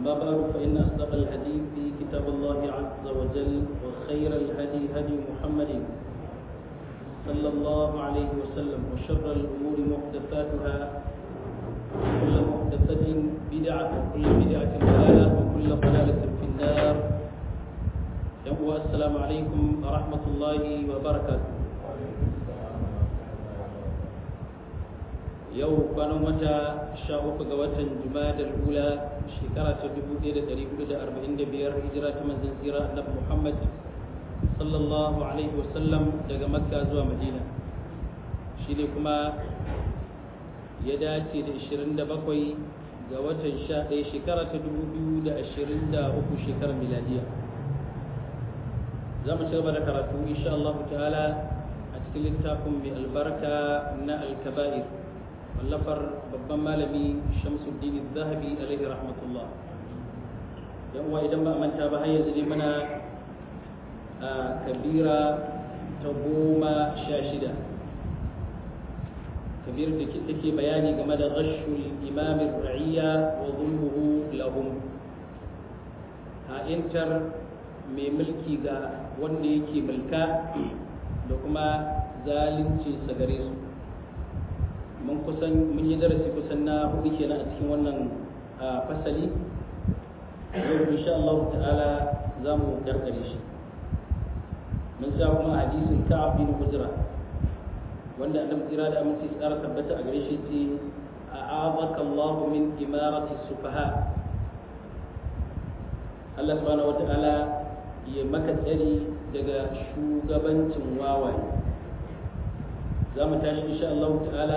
أما بعد فإن أصدق الحديث كتاب الله عز وجل وخير الهدي هدي محمد صلى الله عليه وسلم وشر الأمور محدثاتها وكل محدثة بدعة وكل بدعة ضلالة وكل ضلالة في النار يقوى السلام عليكم ورحمة الله وبركاته yau kwanan wata sha uku ga watan jumadar hula shekara ta dubu ɗaya da ɗari hudu da arba'in da biyar hijira ta manzan tsira annabi muhammad sallallahu alaihi wasallam daga makka zuwa madina shi ne kuma ya dace da ashirin da bakwai ga watan sha ɗaya shekara ta dubu biyu da ashirin da uku shekarar miladiya za mu ci gaba da karatu insha Allah ta'ala a cikin littafin mai albarka na alkaba'ir wallafar babban malami shamsuddin zahabi alaihi rahmatullah yan uwa idan ba a manta ba har yanzu ne muna a kabira ta goma sha shida kabir da take bayani game da rashul imamin ra'iyya wa zulmuhu lahum a intar mai mulki ga wanda yake mulka da kuma zalunci sa gare su mun kusan mun yi darasi kusan na hudu kenan a cikin wannan fasali yau insha Allah ta'ala za mu gargare shi mun sa kuma hadisin Ka'ab bin Hujra wanda annabi tsira da aminci tsara tabbata a gare shi ce a'azaka Allah min imarati sufaha Allah subhanahu wata'ala ya maka tsari daga shugabancin wawaye za mu tashi insha Allah ta'ala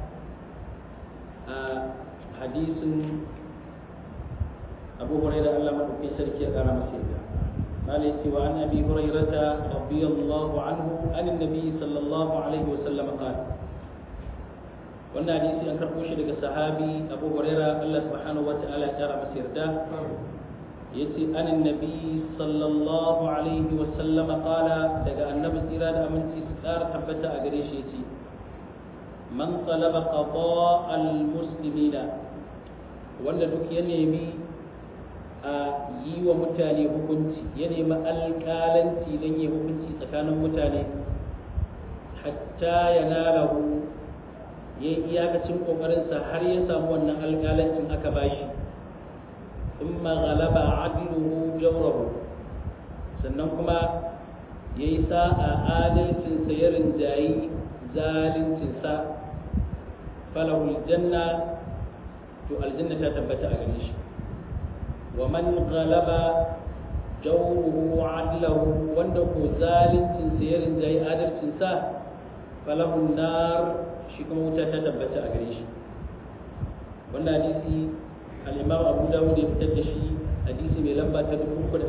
a hadisin abu huraira Allah maɗaukin sarki ya ƙara masa yadda malai ce wa an abi hurairata radiyallahu anhu an annabi sallallahu alaihi wa sallam qala wannan hadisi an karɓo shi daga sahabi abu huraira Allah subhanahu wa ta'ala ya ƙara masa yarda yace an annabi sallallahu alaihi wa sallam qala daga annabi tsira da aminci su ƙara tabbata a gare shi yace man talaba qada al muslimina wanda duk ya nemi a yi wa mutane hukunci ya nemi alƙalanci don yi hukunci tsakanin mutane hatta ya nalahu ya yi iyakacin ƙoƙarinsa har ya samu wannan alƙalancin aka bashi in maghalaba adluhu jawrahu sannan kuma ya yi sa'a adalcinsa ya rinjayi zaluncinsa falahul janna to aljanna ta tabbata a gare shi wa man ghalaba jawruhu adlahu wanda ko zaluncinsa ya rinjayi adalcinsa falahul nar shi kuma wuta ta tabbata a gare shi wannan hadisi al-imam abu dawud ya fitar da shi hadisi mai lamba ta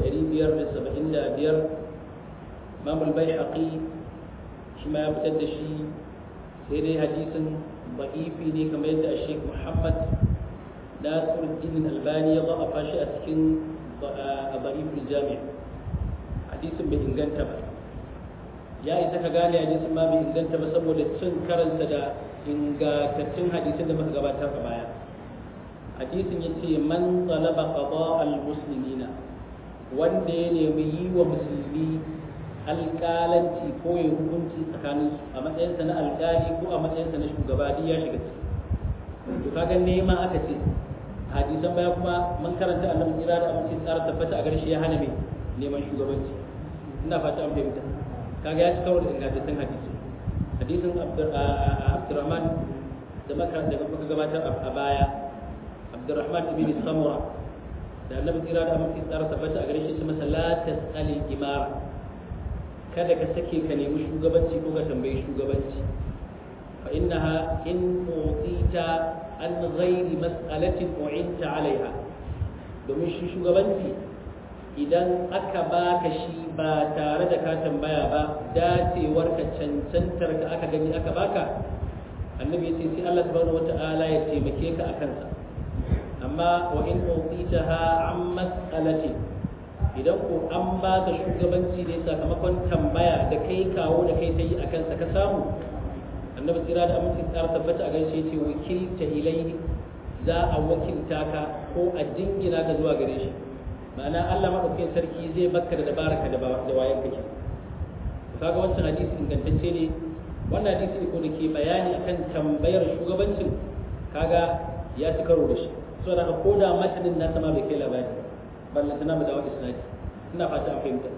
3575 imam al-baihaqi shi ma ya fitar da shi sai dai hadisin ba'ifi ne kamar yadda Sheikh Muhammad Nasiruddin Albani ya za'afa shi a cikin ba'iful jami' hadisin bai inganta ba ya isa ka gane hadisin ma bai inganta ba saboda cin karansa da ingantattun hadisin da muka gabatar a baya hadisin ya ce man talaba qada al-muslimina wanda ya nemi yi wa musulmi alƙalanci ko ya hukunci tsakanin su a matsayinsa na alƙali ko a matsayinsa na shugaba duk ya shiga ciki to kaga nema aka ce hadisan baya kuma mun karanta annabi jira da amince tsara tabbata a garshe ya hana mai neman shugabanci ina fata an fahimta kaga ya ci karo da ingantattun hadisi hadisin abdurrahman da maka da muka gabatar a baya abdurrahman ibn samura da annabi jira da amince tsara tabbata a garshe shi masa la tasali imara kada ka sake ka nemi shugabanci ko ka tambayi shugabanci fa innaha in utita an ghairi mas'alatin u'inta alaiha domin shi shugabanci idan aka baka shi ba tare da ka tambaya ba dacewar ka cancantar ka aka gani aka baka annabi ya ce sai Allah subhanahu wata'ala ya taimake ka akan sa amma wa in utitaha an mas'alatin idan ko an ba ka shugabanci ne sakamakon tambaya da kai kawo da kai ta yi a kansa ka samu annabi tsira da aminci tsara tabbata a gaishe ce wakilta ilaihi za a wakilta ka ko a jingina ka zuwa gare shi ma'ana Allah madaukakin sarki zai baka da dabaraka da da wayan kake kaga wancan hadisi ingantacce ne wannan hadisi ko da ke bayani akan tambayar shugabancin kaga ya ci karo da shi so da ko da matanin na sama bai kai labari balle tana mu dawo isnadi ina fata an fahimta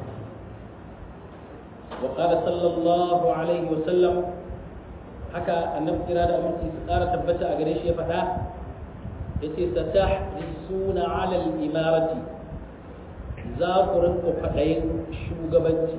wa qala sallallahu alaihi wa sallam haka annabi kira da aminci su ƙara tabbata a gare shi ya faɗa yace satahrisuna ala al-imarati za ku rinka faɗayin shugabanci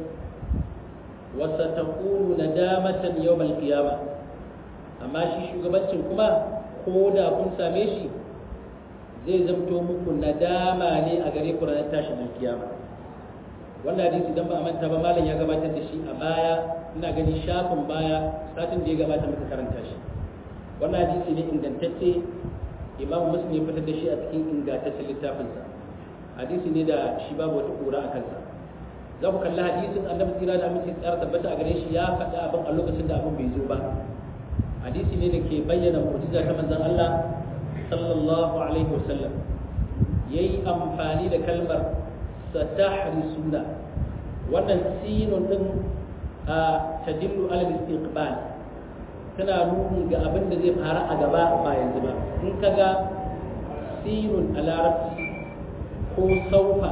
wa satakunu nadamatan yawm al-qiyamah amma shi shugabancin kuma ko da kun same shi zai zamto muku nadama ne a gare ku ranar tashin alkiyama wannan hadisi idan ba a manta ba malam ya gabatar da shi a baya ina gani shafin baya satin da ya gabata muka karanta shi wannan hadisi ne ingantacce imamu muslim ya fitar da shi a cikin ingantaccen littafinsa hadisi ne da shi babu wata kura a kansa za ku kalli hadisin annabi tsira da aminci tsara tabbata a gare shi ya faɗi abin a lokacin da abin bai zo ba hadisi ne da ke bayyana mu'jiza ta manzon Allah sallallahu alaihi wasallam yayi amfani da kalmar satahrisuna wannan sinun din a tadillu ala istiqbal tana nuni ga abin da zai fara a gaba ba yanzu ba in kaga sinun a larabci ko saufa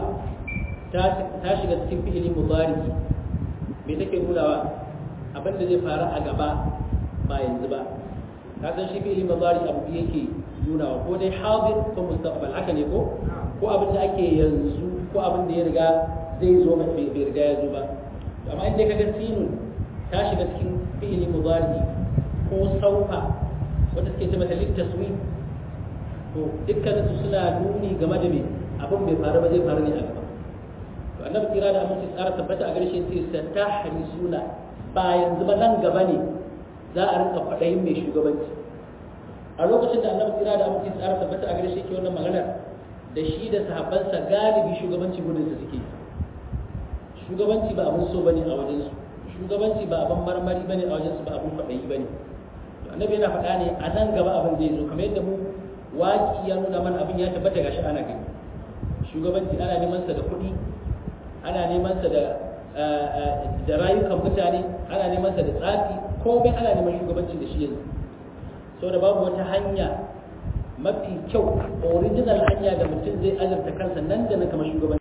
ta shiga cikin fi'ili mudari me take nunawa abin da zai fara a gaba ba yanzu ba ka san shi fi'ili mudari abu yake nunawa ko dai hadir ko mustaqbal haka ne ko ko abin da ake yanzu ko abin da ya riga zai zo mai bai riga ya zo ba amma in dai kaga sinun ta shiga cikin fi'ili mudari ko saufa wanda suke ce mata littaswi to dukkan su suna nuni game da me abin bai faru ba zai faru ne a gaba to annabi kira da aminci tsara tabbata a garshe sai satahrisuna ba yanzu ba nan gaba ne za a rinka faɗayin mai shugabanci a lokacin da annabi kira da aminci tsara tabbata a garshe ke wannan maganar da shi da sahabbansa galibi shugabanci gudun su suke shugabanci ba abin so bane a wajen su shugabanci ba abin marmari bane a wajen su ba abin faɗayi bane to annabi yana faɗa ne a nan gaba abin zai zo kamar yadda mu waki ya nuna mana abin ya tabbata gashi ana gani shugabanci ana neman sa da kuɗi ana neman sa da da rayukan mutane ana neman sa da tsafi komai ana neman shugabanci da shi yanzu saboda babu wata hanya mafi kyau original hanya da mutum zai azurta kansa nan da nan kamar shugabanci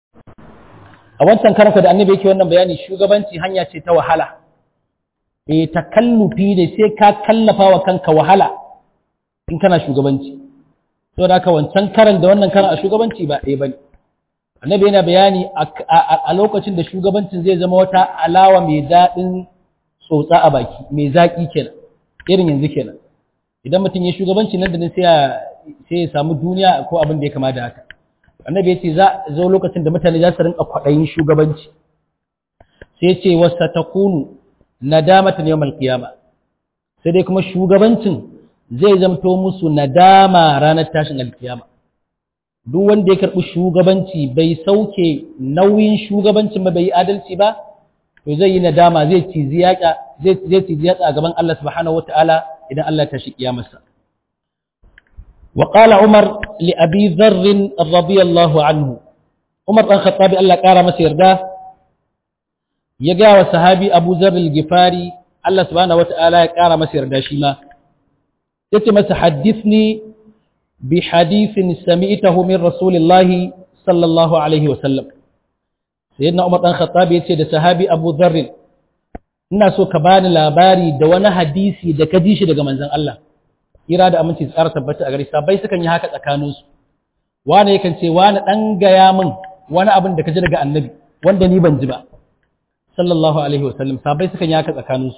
a wancan karanta da annabi yake wannan bayani shugabanci hanya ce ta wahala eh takallufi ne sai ka kallafa wa kanka wahala in kana shugabanci saboda haka wancan karan da wannan karan a shugabanci ba ɗaya bane annabi yana bayani a lokacin da shugabancin zai zama wata alawa mai daɗin tsotsa a baki mai zaƙi kenan irin yanzu kenan idan mutum ya shugabanci nan da nan sai ya samu duniya ko abin da ya kama da haka annabi ya ce za zo lokacin da mutane za su rinka kwaɗayin shugabanci sai ya ce wasa ta kunu nadamatan yawmal qiyama sai dai kuma shugabancin zai zamto musu nadama ranar tashin alkiyama duk wanda ya karɓi shugabanci bai sauke nauyin shugabancin ba bai yi adalci ba to zai yi nadama zai cizi yatsa zai cizi yatsa a gaban Allah subhanahu wataala idan Allah ta shi kiyamarsa wa qala umar li abi dharr radiyallahu anhu umar dan khattabi Allah kara masa yarda ya ga wa sahabi abu dharr al-gifari Allah subhanahu wataala ya kara masa yarda shi ma yace masa hadithni bi hadithin sami'tahu min rasulillahi sallallahu alaihi wa sallam sayyidina umar dan khattabi yace da sahabi abu dharr ina so ka bani labari da wani hadisi da ka ji shi daga manzon Allah kira da aminci tsara tabbata a gare sabai sukan yi haka tsakaninsu wani yakan ce wani dan gaya min wani abin da ka ji daga annabi wanda ni ban ji ba sallallahu alaihi wasallam sabai sukan yi haka tsakaninsu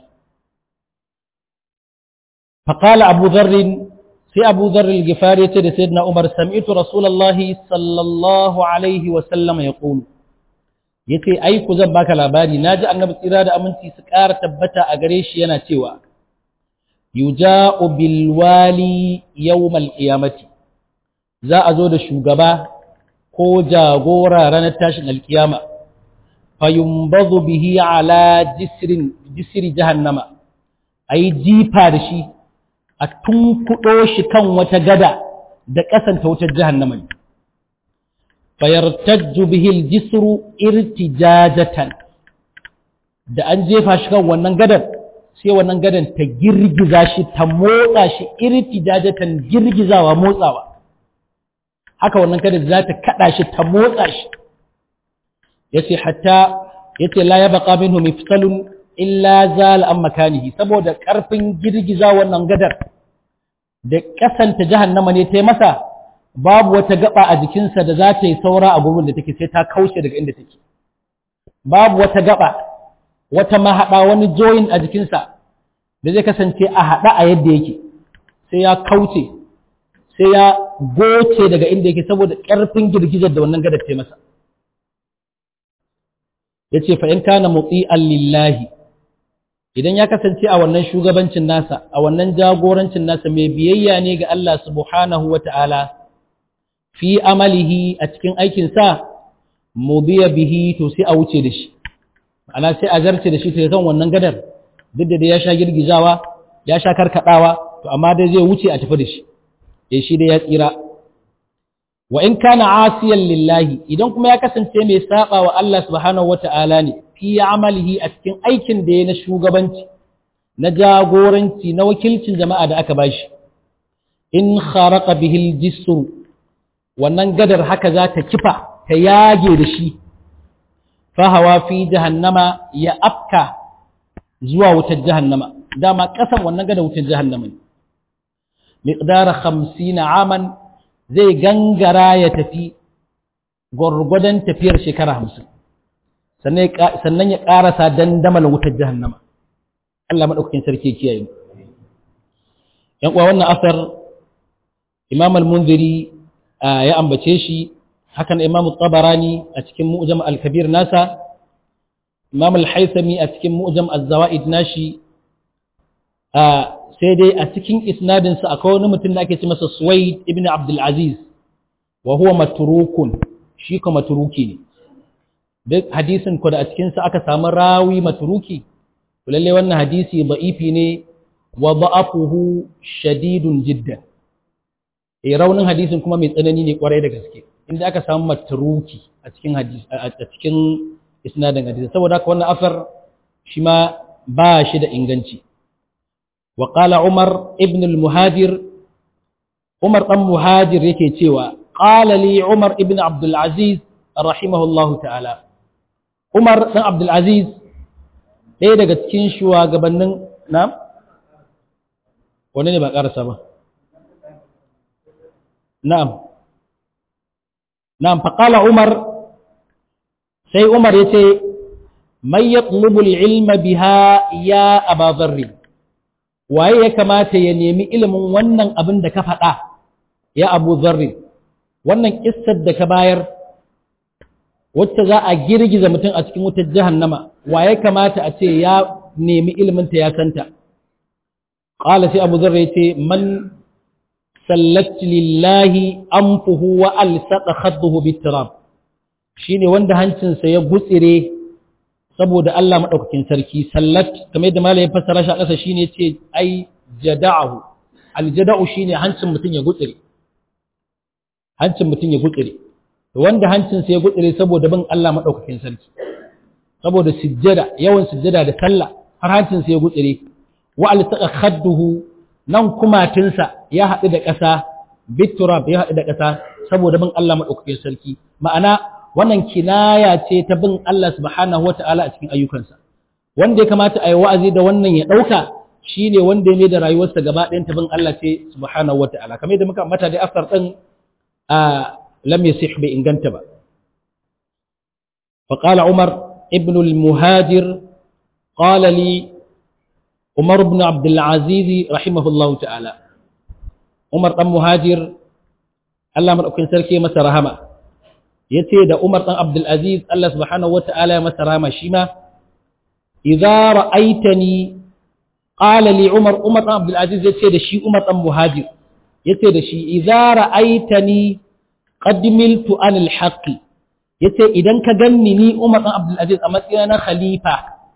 faqala abu dharr sai abu dharr al-ghifari yace da sayyidina umar sami'tu rasulullahi sallallahu alaihi wasallam yaqulu yace ai ku zan baka labari naji annabi tsira da aminci su ƙara tabbata a gare shi yana cewa yuja'u bil wali yawmal qiyamati za a zo da shugaba ko jagora ranar tashin alkiyama fayumbadhu bihi ala jisrin jisri jahannama ayi jifa da shi a tunkuɗo shi kan wata gada da ƙasanta wutar jahannama ne fayartajju bihi al-jisru irtijajatan da an jefa shi kan wannan gadar sai wannan gadan ta girgiza shi ta motsa shi irtijajatan girgizawa motsawa haka wannan gadar za ta kada shi ta motsa shi yace hatta yace la yabqa minhu mifsalun illa zal an makanihi saboda karfin girgiza wannan gadar da kasanta jahannama ne ta masa babu wata gaba a jikinsa da za ta yi saura a gurbin da take sai ta kauce daga inda take babu wata gaba wata mahaɗa wani join a jikinsa da zai kasance a haɗa a yadda yake sai ya kauce sai ya goce daga inda yake saboda ƙarfin girgizar da wannan gadar ta masa ya ce fa'in kana motsi lillahi idan ya kasance a wannan shugabancin nasa a wannan jagorancin nasa mai biyayya ne ga Allah subhanahu wa ta'ala fi amalihi a cikin aikinsa mu biya bihi to sai a wuce da shi ana sai a zarce da shi ta kan wannan gadar duk da ya sha girgizawa ya sha karkadawa to amma dai zai wuce a tafi da shi ya shi dai ya tsira wa in kana asiyan lillahi idan kuma ya kasance mai saba wa Allah subhanahu wata'ala ne fi amalihi a cikin aikin da ya na shugabanci na jagoranci na wakilcin jama'a da aka bashi in kharaqa bihi al-jisru wannan gadar haka za ta kifa ta yage da shi fahawa fi jahannama ya afka zuwa wutar jahannama dama kasan wannan gada wutar jahannama ne miqdara 50 aman zai gangara ya tafi gwargwadon tafiyar shekara 50 sannan ya karasa dandamal wutar jahannama Allah madaukakin sarki kiyaye yan uwa wannan asar Imam al-Munziri ya ambace shi hakan Imam Tabarani a cikin Mu'jam al-Kabir nasa Imam al-Haythami a cikin Mu'jam az-Zawaid nashi sai dai a cikin isnadin sa akwai wani mutum da ake ce masa Suwaid ibn Abdul Aziz wa huwa matrukun shi kuma matruki ne duk hadisin ko da a cikin sa aka samu rawi matruki to lalle wannan hadisi da'ifi ne wa da'afuhu shadidun jiddan eh raunin hadisin kuma mai tsanani ne kwarai da gaske inda aka samu matruki a cikin hadisi a cikin isnadin hadisi saboda haka wannan afar shi ma ba shi da inganci wa qala umar ibn al-muhajir umar dan muhajir yake cewa qala li umar ibn abdul aziz rahimahullah ta'ala umar dan abdul aziz ɗaya daga cikin shugabannin na wani ne ba ƙarasa ba na'am na'am faqala umar sai umar yace man yatlubu al-ilma biha ya aba dharr waye ya kamata ya nemi ilimin wannan abin da ka faɗa ya abu dharr wannan kissar da ka bayar wacce za a girgiza mutum a cikin wutar jahannama waye kamata a ce ya nemi ilimin ta ya santa qala sai abu dharr yace man sallat lillahi anfuhu wa alsaqa khadduhu bitirab shine wanda hancinsa ya gutsire saboda Allah madaukakin sarki sallat kamar yadda malamin fassara shi a ƙasa shine ce ai jada'ahu aljada'u shine hancin mutum ya gutsire hancin mutum ya gutsire wanda hancinsa ya gutsire saboda bin Allah madaukakin sarki saboda sujjada yawan sujjada da sallah har hancinsa ya gutsire wa alsaqa khadduhu nan kumatinsa ya haɗu da ƙasa biturab ya haɗu da ƙasa saboda bin Allah maɗaukakin sarki ma'ana wannan kinaya ce ta bin Allah subhanahu wata'ala a cikin ayyukansa wanda ya kamata a yi wa'azi da wannan ya ɗauka shine wanda ya ne da rayuwarsa gaba ɗayan ta bin Allah ce subhanahu wata'ala kamar yadda muka ambata da afsar ɗin a lam yasih bai inganta ba فقال عمر ابن المهاجر قال لي عمر بن عبد العزيز رحمه الله تعالى عمر بن مهاجر الله مدaukakin sarki masa rahama yace da Umar dan Abdul Aziz Allah subhanahu wataala masa rahama shi ma idza ra'aitani qala li Umar Umar dan Abdul Aziz yace da shi Umar dan Muhajir yace da shi idza ra'aitani qad miltu anil haqqi yace idan ka ganni ni Umar dan Abdul Aziz a matsayin na khalifa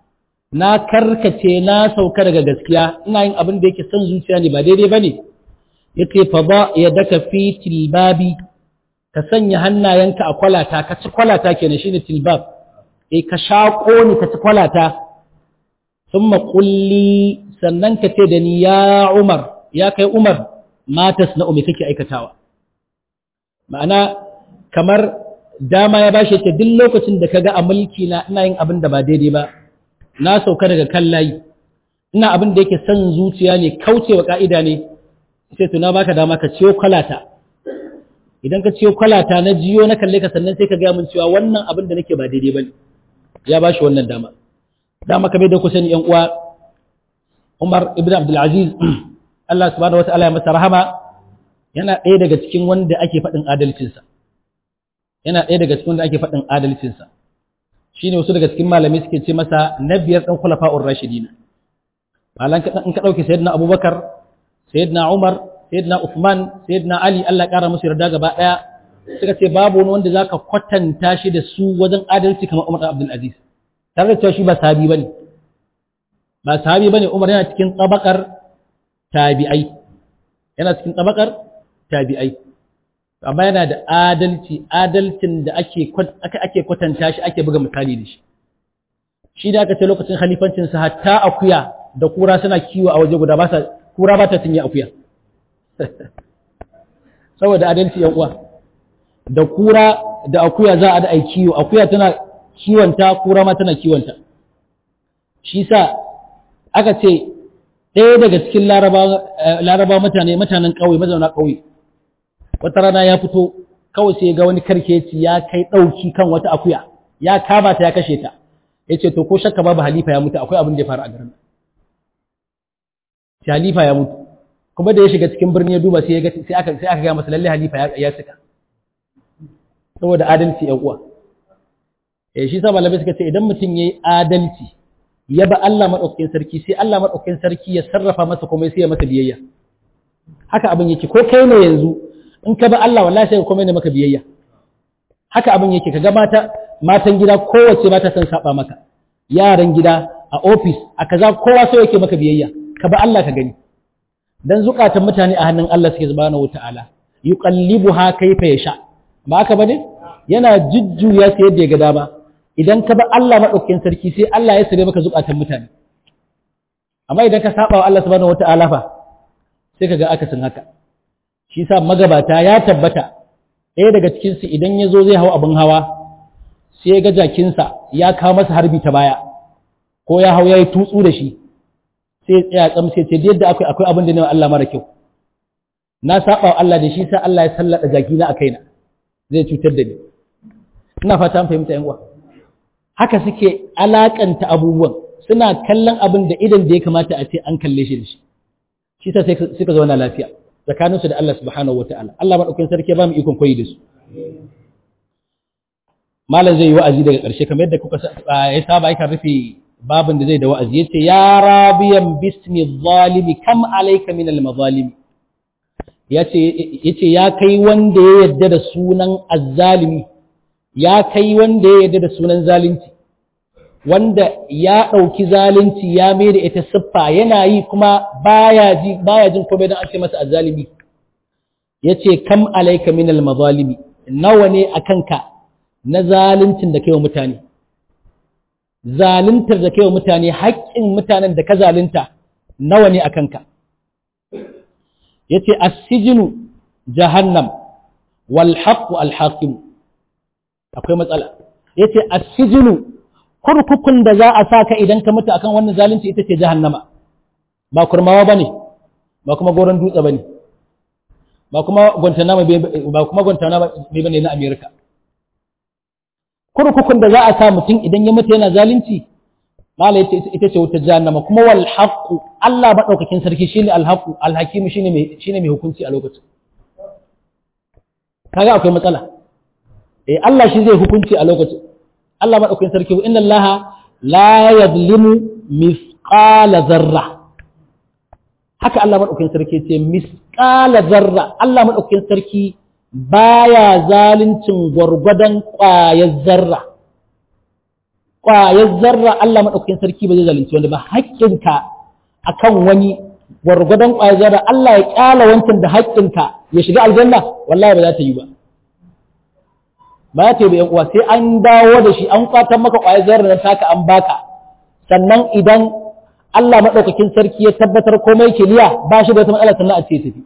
na karkace na sauka daga gaskiya ina yin abin da yake son zuciya ne ba daidai bane yace fa ba yadaka fi tilbabi ka sanya hannayenka a kwalata ka ci kwalata kenan shine tilbab eh ka shako ni ka ci kwalata thumma qulli sannan ka ce da ni ya Umar ya kai Umar matas na umi kake aikatawa ma'ana kamar dama ya bashi ce duk lokacin da kaga a mulki na ina yin abin da ba daidai ba na sauka daga kan layi ina abin da yake son zuciya ne kaucewa ka'ida ne sai to na baka dama ka ciyo kwalata idan ka ciyo kwalata na jiyo na kalle ka sannan sai ka gaya min cewa wannan abin da nake ba daidai bane ya bashi wannan dama dama kamar da ku sani yan uwa Umar ibn Abdul Aziz Allah subhanahu wataala ya masa rahama yana ɗaya daga cikin wanda ake faɗin adalcinsa yana ɗaya daga cikin wanda ake faɗin adalcinsa shine wasu daga cikin malamai suke ce masa na biyar ɗan khulafa'ur rashidin malan ka in ka dauke sayyidina Abubakar sayyidina Umar sayyidina Uthman sayyidina Ali Allah ya kara musu yarda gaba daya suka ce babu wani wanda zaka kwatanta shi da su wajen adalci kamar Umar Abdul Aziz tare da cewa shi ba sahabi bane ba sahabi bane Umar yana cikin tabakar tabi'ai yana cikin tabakar tabi'ai amma yana da adalci adalcin da ake ake kwatanta shi ake buga misali da shi shi da aka ce lokacin khalifancin sa hatta akuya da kura suna kiwo a waje guda ba sa kura ba ta cinye akuya saboda adalci yan uwa da kura da akuya za a da ai kiwo akuya tana kiwonta kura ma tana kiwonta shi sa aka ce ɗaya daga cikin laraba mutane mutanen ƙauye mazauna ƙauye wata rana ya fito kawai sai ga wani karkeci ya kai ɗauki kan wata akuya ya kama ta ya kashe ta ya ce to ko shakka babu halifa ya mutu akwai abin da ya faru a garin sai halifa ya mutu kuma da ya shiga cikin birni ya duba sai ya ga sai aka sai aka ga masa lalle halifa ya ya cika saboda adalci ya uwa eh shi sa malamai suka ce idan mutum yayi adalci ya ba Allah madaukakin sarki sai Allah madaukakin sarki ya sarrafa masa komai sai ya masa biyayya haka abin yake ko kai ne yanzu in ka ba Allah wallahi sai komai ne maka biyayya haka abin yake kaga mata matan gida kowace ba ta san saba maka yaran gida a office a kaza kowa sai yake maka biyayya ka ba Allah ka gani dan zukatan mutane a hannun Allah suke subhanahu wataala yuqallibuha kayfa yasha ba haka bane yana jujjuya sai yadda ya ga dama idan ka ba Allah madaukakin sarki sai Allah ya sare maka zukatan mutane amma idan ka saba wa Allah subhanahu wataala fa sai kaga akasin haka shi sa magabata ya tabbata ɗaya daga cikinsu idan ya zo zai hau abin hawa sai ya ga jakinsa ya kawo masa harbi ta baya ko ya hau ya yi tutsu da shi sai ya tsaya tsam sai ce yadda akwai akwai abin da ne Allah mara kyau na saba wa Allah da shi sa Allah ya sallada jakina a kaina zai cutar da ni ina fata an fahimta yan uwa haka suke alakanta abubuwan suna kallon abin da idan da ya kamata a ce an kalle shi da shi shi sa sai suka zauna lafiya tsakaninsu da Allah subhanahu wa ta'ala. Allah maɗaukin sarki ba mu ikon koyi da su. Malam zai yi wa'azi daga ƙarshe, kamar yadda kuka ya saba yakan rufe babin da zai da wa'azi, ya ce, Ya rabiyan bismi zalimi, kam alaika min al-mazalimi. Ya ce, Ya kai wanda ya yadda da sunan azzalimi, ya kai wanda ya yadda da sunan zalunci, wanda ya ɗauki zalunci ya mai da ita siffa yana yi kuma baya ji baya jin komai don an ce masa azzalimi yace kam alayka min almazalimi nawa ne akanka na zaluncin da kai wa mutane zaluntar da kai wa mutane haƙƙin mutanen da ka zalunta nawa ne akanka yace as-sijnu jahannam wal haqqu al hakim akwai matsala yace as-sijnu kurkukun da za a saka idan ka mutu akan wannan zalunci ita ce jahannama ba kurmawa bane ba kuma goron dutse bane ba kuma guantanamo ba kuma guantanamo bane na America kurkukun da za a sa mutum idan ya mutu yana zalunci mala yace ita ce wutar jahannama kuma wal haqu Allah madaukakin sarki shine al haqu al hakim shine mai shine mai hukunci a lokacin kaga akwai matsala eh Allah shi zai hukunci a lokacin Allah maɗaukakin sarki wa inna Allah la yadlimu misqala zarra haka Allah maɗaukakin sarki ce misqala zarra Allah maɗaukakin sarki baya zaluncin gwargwadon ƙwayar zarra ƙwayar zarra Allah maɗaukakin sarki ba zai zalunci wani ba haƙƙinka akan wani gwargwadon ƙwayar zarra Allah ya ƙyala wancan da haƙƙinka ya shiga aljanna wallahi ba za ta yi ba ba za ta yi ba yan uwa sai an dawo da shi an kwatan maka ƙwayar zarra na taka an baka sannan idan Allah maɗaukakin sarki ya tabbatar komai kiliya ba shi da wata matsala sannan a ce tafi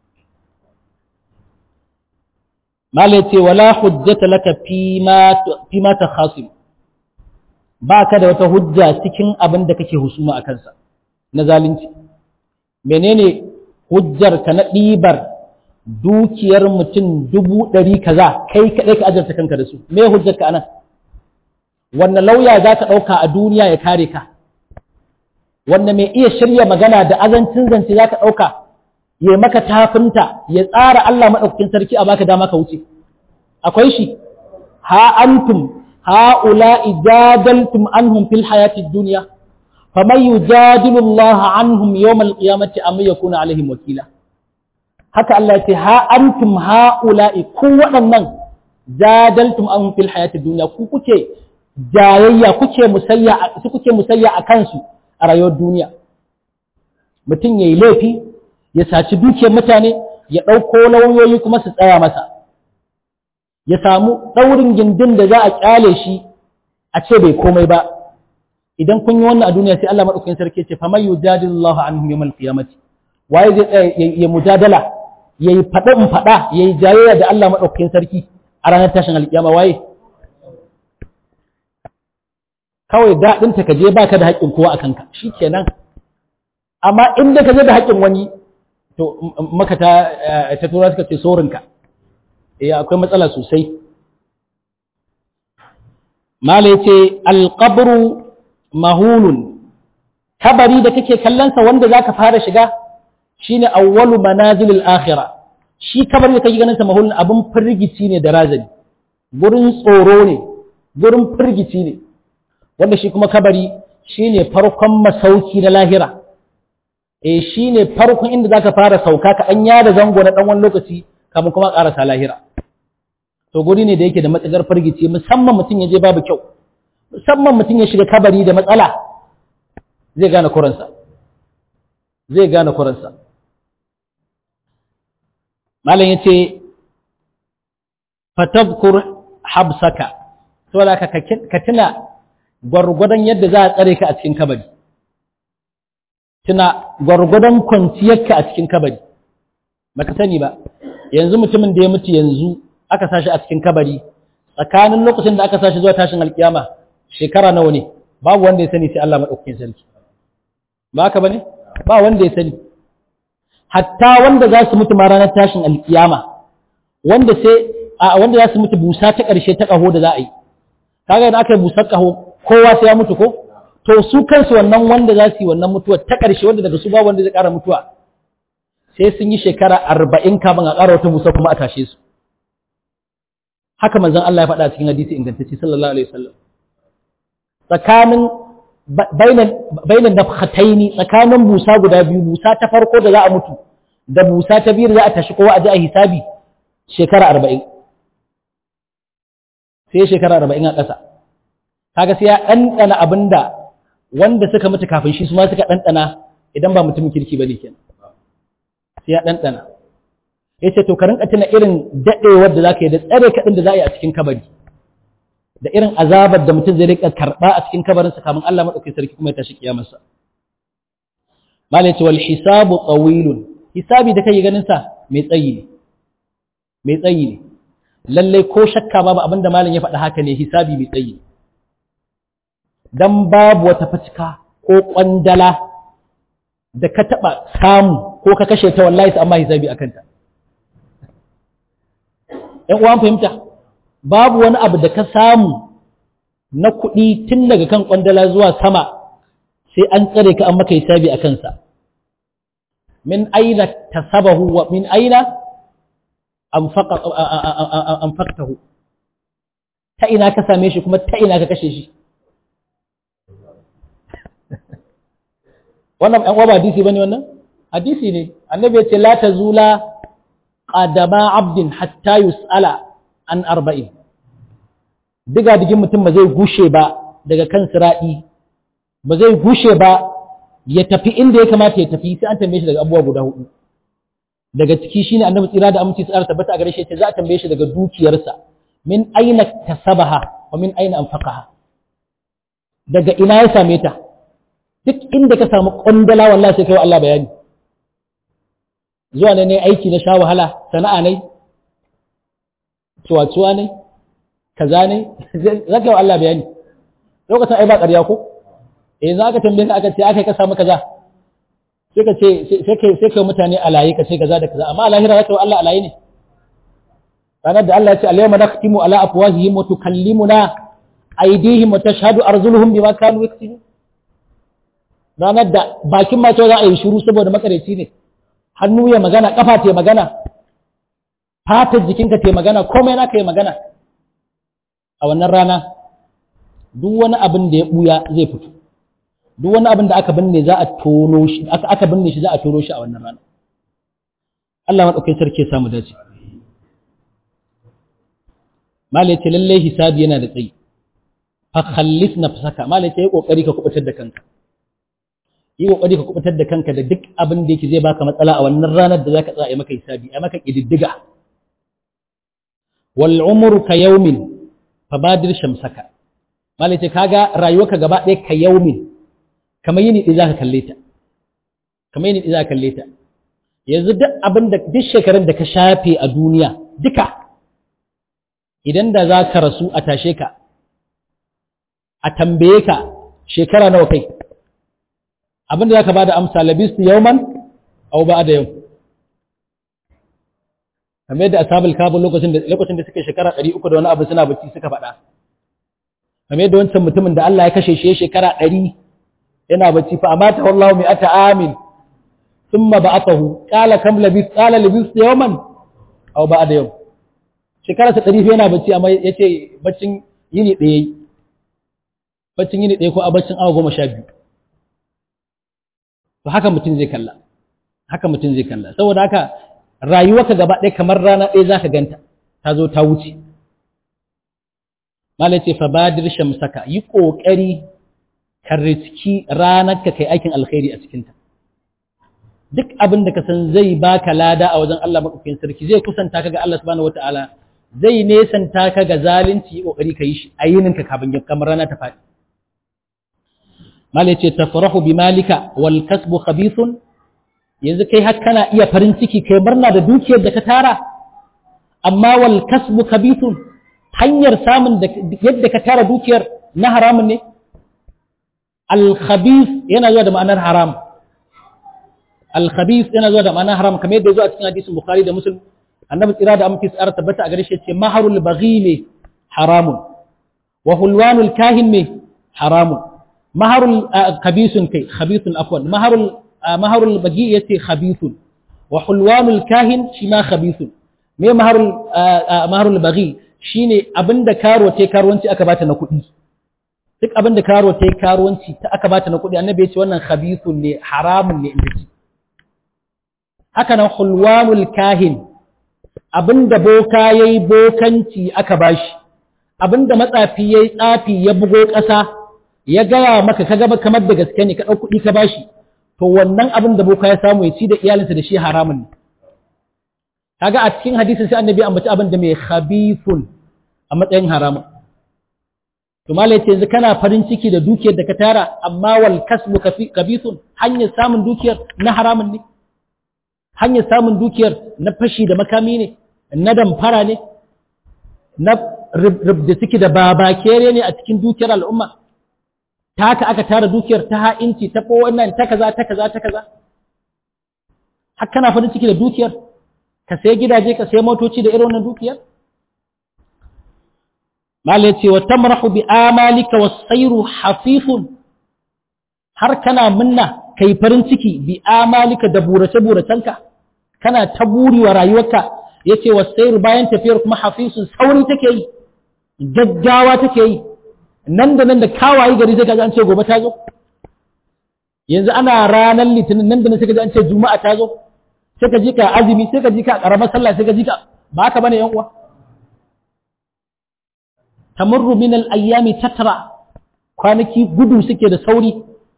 malai ce wala hujjata laka fi ma ta khasim ba ka da wata hujja cikin abin da kake husuma a kansa na zalunci menene hujjar ka na ɗibar dukiyar mutum dubu ɗari kaza kai kaɗai ka ajarta kanka da su me hujjar ka anan wannan lauya za ka ɗauka a duniya ya kare ka wanda mai iya shirya magana da azancin zance za ka ɗauka ya maka tafinta ya tsara Allah maɗaukakin sarki a baka dama ka wuce akwai shi ha antum هؤلاء جادلتم عنهم في الحياة الدنيا فمن يجادل الله عنهم يوم القيامة أم يكون عليهم وكيلا haka Allah ce ha antum haula'i ku waɗannan jadaltum anhum fil hayatid dunya ku kuke jayayya kuke musayya su kuke musayya a kansu a rayuwar duniya mutum yayi laifi ya saci dukiyar mutane ya ɗauko lauyoyi kuma su tsaya masa ya samu ɗaurin gindin da za a ƙyale shi a ce bai komai ba idan kun yi wannan a duniya sai Allah maɗaukakin sarki ce fa mayu jadillahu anhum yawmal qiyamati waye zai tsaya ya mujadala yayi faɗa in faɗa yayi jayayya da Allah maɗaukakin sarki a ranar tashin alƙiyama waye kawai daɗin ta kaje baka da haƙƙin kowa a kanka shikenan amma in da kaje da haƙƙin wani to maka ta ta tura suka ce sorinka eh akwai matsala sosai mala yace alqabru mahulun kabari da kake kallon sa wanda zaka fara shiga shine awwalu manazilil akhirah shi kabari da kake ganin sa mahulun abun firgici ne da razani gurin tsoro ne gurin firgici ne wanda shi kuma kabari shine farkon masauki na lahira eh shine farkon inda zaka fara sauka ka an yada zango na dan wani lokaci kamar kuma karasa lahira to guri ne da yake da matsagar firgici musamman mutum ya je babu kyau musamman mutum ya shiga kabari da matsala zai gane kuransa zai gane kuransa malam yace fatadhkur habsaka saboda ka ka tuna gwargwadon yadda za a tsare ka a cikin kabari tuna gwargwadon kwanciyarka a cikin kabari baka sani ba yanzu mutumin da ya mutu yanzu aka sashi a cikin kabari tsakanin lokacin da aka sashi zuwa tashin alkiyama shekara nawa ne babu wanda ya sani sai Allah madaukakin sarki ba haka bane ba wanda ya sani hatta wanda za su mutu ma ranar tashin alkiyama wanda sai a wanda za su mutu busa ta ƙarshe ta ƙaho da za a yi kaga idan aka yi busar ƙaho kowa sai ya mutu ko to su kansu wannan wanda za su yi wannan mutuwa ta ƙarshe wanda daga su ba wanda zai ƙara mutuwa sai sun yi shekara arba'in kafin a ƙara wata busa kuma a tashe su haka manzon Allah ya faɗa a cikin hadisi ingantacce sallallahu alaihi wasallam tsakanin bainan nafkhataini tsakanin busa guda biyu busa ta farko da za a mutu da busa ta biyu da za a tashi kowa a ji a hisabi shekara arba'in sai shekara arba'in a ƙasa kaga sai ya ɗanɗana abin da wanda suka mutu kafin shi su ma suka ɗanɗana idan ba mutumin kirki ba ne kenan sai ya ɗanɗana ya ce to ka rinka tuna irin daɗewar da za ka yi da tsare kaɗin da za a yi a cikin kabari da irin azabar da mutum zai rika karɓa a cikin kabarinsa kamun Allah maɗauki sarki kuma ya tashi kiyamarsa malai ce wal hisabu tsawilun hisabi da kai ganin sa mai tsayi ne mai tsayi ne lallai ko shakka babu abin da malam ya faɗa haka ne hisabi mai tsayi dan babu wata fatika ko kwandala da ka taɓa samu ko ka kashe ta wallahi sai amma hisabi akan ta ‘yan uwan fahimta, babu wani abu da ka samu na kuɗi tun daga kan ƙwandala zuwa sama sai an tsare ka an maka hisabi a kansa. Min aina ta sabahu wa min aina an faktahu. Ta ina ka same shi kuma ta ina ka kashe shi. Wannan ‘yan uwa ba hadisi ba ne wannan? Hadisi ne, annabi ya ce, La ta zula qadama abdin hatta yus'ala an arba'in diga digin mutum ba zai gushe ba daga kan siradi ba zai gushe ba ya tafi inda ya kamata ya tafi sai an tambaye shi daga abubuwa guda hudu daga ciki shine annabi tsira da aminci tsara tabbata a gare shi za a tambaye shi daga dukiyarsa min aina tasabaha wa min aina anfaqaha daga ina ya same ta duk inda ka samu kwandala wallahi sai kai Allah bayani zuwa ne ne aiki na sha wahala sana'a ne tuwa ne kaza ne za ka yi Allah bayani lokacin ai ba ƙarya ko eh za ka tambaye ka aka ce aka ka samu kaza sai ka ce sai kai sai kai mutane alaye ka ce kaza da kaza amma a lahira za ka yi Allah alaye ne ranar da Allah ya ce al-yawma nakhtimu ala afwahihim wa tukallimuna aydihim wa tashhadu arjuluhum bima kanu yaksibun ranar da bakin ma za a yi shiru saboda makareci ne hannu ya magana kafa ta magana fatar jikinka ta magana komai naka ya magana a wannan rana duk wani abin da ya buya zai fito duk wani abin da aka binne za a tono shi aka aka binne shi za a tono shi a wannan rana Allah madaukakin sarki ya samu dace malai ce lalle hisabi yana da tsayi fa khallis nafsaka malai ce yi kokari ka kubutar da kanka yi kokari ka kubutar da kanka da duk abin da yake zai baka matsala a wannan ranar da zaka tsaya maka hisabi a maka kididdiga wal umru ka yawmin fabadir shamsaka malai ce kaga rayuwarka gaba ɗaya ka yaumin kamar yini ɗaya zaka kalle ta kamar yini ɗaya zaka kalle ta yanzu duk abin da duk shekarun da ka shafe a duniya duka idan da za ka rasu a tashe ka a tambaye ka shekara nawa kai abin da za ka ba da amsa labistu yauman au ba da yau kamar yadda ashabul kabul lokacin da lokacin da suka shekara 300 da wani abu suna bacci suka faɗa kamar yadda wancan mutumin da Allah ya kashe shi shekara 100 yana bacci fa amata wallahu mi'ata amin thumma ba'athahu qala kam labis qala labis yawman aw ba'da yawm shekara sa 100 yana bacci amma yace baccin yini ɗaya baccin yini ɗaya ko a baccin awa goma sha biyu to haka mutum zai kalla haka mutum zai kalla saboda haka rayuwarka gaba ɗaya kamar rana ɗaya za ka ganta ta zo ta wuce malai ce fa badir shamsaka yi ƙoƙari ka riski ranar ka kai aikin alkhairi a cikinta duk abin da ka san zai baka lada a wajen Allah maɗaukakin sarki zai kusanta ka ga Allah subhanahu wataala zai nesanta ka ga zalunci yi ƙoƙari ka yi shi a yinin ka kafin kamar rana ta faɗi malai ce tafrahu bi malika wal kasbu khabithun yanzu kai har kana iya farin ciki kai murna da dukiyar da ka tara amma wal kasbu kabithun hanyar samun da yadda ka tara dukiyar na haramun ne al khabith yana zuwa da ma'anar haram al khabith yana zuwa da ma'anar haram kamar yadda zuwa cikin hadisin bukhari da muslim annabi tsira da amince tsara tabbata a gare shi ce maharul baghili haramun wa hulwanul kahin me haramun maharul kabisun kai khabithun afwan maharul maharul bagi yace khabithun wa hulwanul kahin shi ma khabithun me maharul maharul bagi shine abinda karo tai karuwanci aka bata na kuɗi duk abinda karo tai karuwanci ta aka bata na kuɗi annabi yace wannan khabithun ne haramun ne inda haka nan hulwanul kahin abinda boka yayi bokanci aka bashi abinda matsafi yayi tsafi ya bugo ƙasa ya gaya maka ka gaba kamar da gaske ne ka ɗau kuɗi ka bashi to wannan abin da boka ya samu ya ci da iyalinsa da shi haramun ne kaga a cikin hadisin sai annabi ambaci abin da mai khabithun a matsayin haramun to malai ce yanzu kana farin ciki da dukiyar da ka tara amma wal kasbu khabithun hanyar samun dukiyar na haramun ne hanyar samun dukiyar na fashi da makami ne na damfara ne na rubda ciki da babakere ne a cikin dukiyar al'umma ta haka aka tara dukiyar ta ha'inci ta wannan ta kaza ta kaza ta kaza har kana farin ciki da dukiyar ka sai gidaje ka sai motoci da irin wannan dukiyar malai ce wa tamrahu bi amalika was sayru hafifun har kana minna kai farin ciki bi amalika da burace buracenka kana ta buri wa rayuwarka yace was sayru bayan tafiyar kuma hafisun sauri take yi gaggawa take yi nan da nan da kawaye gari sai kaji an ce gobe ta zo yanzu ana ranar litinin nan da nan sai kaji an ce juma'a ta zo sai ka ji ka azumi sai ka ji ka karamar sallah sai ka ji ka ba haka bane yan uwa tamurru min al-ayyami tatra kwanaki gudu suke da sauri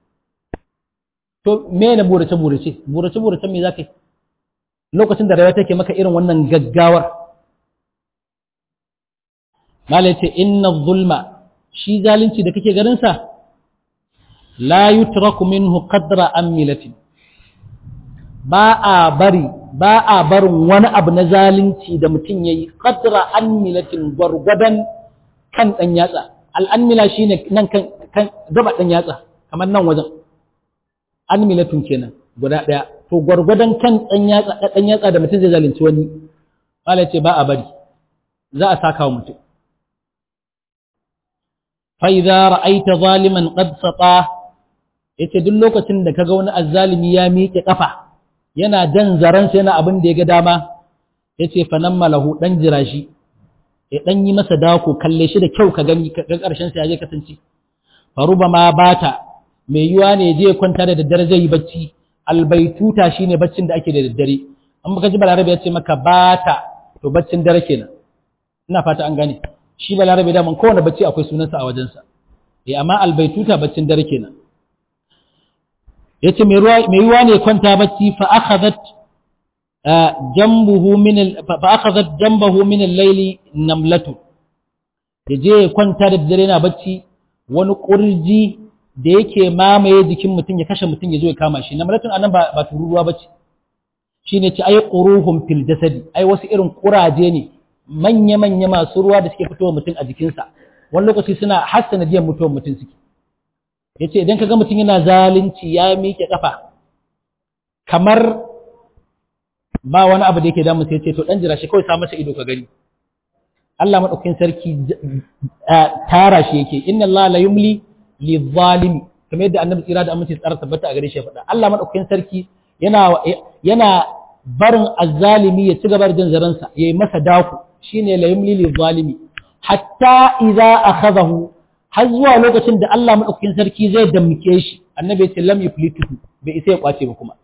to me na burace burace burace burace me zaka yi lokacin da rayuwa take maka irin wannan gaggawar malai ce inna zulma shi zalunci da kake ganin sa la yutraku minhu qadra amilatin ba a bari ba a barin wani abu na zalunci da mutum yayi qadra amilatin gwargwadon kan dan yatsa al'anmila shine nan kan kan gaba dan yatsa kamar nan wajen anmilatun kenan guda daya to gwargwadon kan dan yatsa dan yatsa da mutum zai zalunci wani malai ce ba a bari za a saka wa mutum فإذا رأيت ظالما قد سطا yace duk lokacin da kaga wani azzalimi ya miƙe kafa yana jan zaransa yana abin da ya ga dama yace fa nan malahu dan jira shi ya dan yi masa dako kalle shi da kyau ka gani ka karshen sa ya je kasance faruba ma bata mai yuwa ne je kwanta da daddare zai yi bacci albaituta shine baccin da ake da daddare an baka ji balarabe ya ce maka bata to baccin dare kenan ina fata an gane shi balarabe daman kowane bacci akwai sunansa a wajensa eh amma albaituta baccin dare kenan yace mai ruwa mai ruwa ne kwanta bacci fa akhadhat jambuhu min fa akhadhat jambahu min al-layli namlatu yaje kwanta da dare na bacci wani kurji da yake mamaye jikin mutum ya kashe mutum ya zo ya kama shi namlatun anan ba ba tururuwa bace shine ci ay quruhum fil jasadi ai wasu irin kuraje ne manya-manya masu ruwa da suke fitowa mutum a jikinsa wani lokaci suna hassana jiyan mutuwar mutum suke ya ce idan ka ga mutum yana zalunci ya miƙe ƙafa kamar ba wani abu da yake damu sai ce to ɗan jira shi kawai sa masa ido ka gani Allah maɗaukakin sarki tara shi yake inna Allah la yumli li zalimi kamar yadda annabi tsira da aminci tsara tabbata a gare shi ya faɗa Allah maɗaukakin sarki yana yana barin azzalimi ya ci gaba da jin zaransa yayi masa daku shine la yumli lil zalimi hatta idza akhadahu har zuwa lokacin da Allah madaukakin sarki zai damke shi annabi ya ce lam yuflituhu bai isa ya kwace ba kuma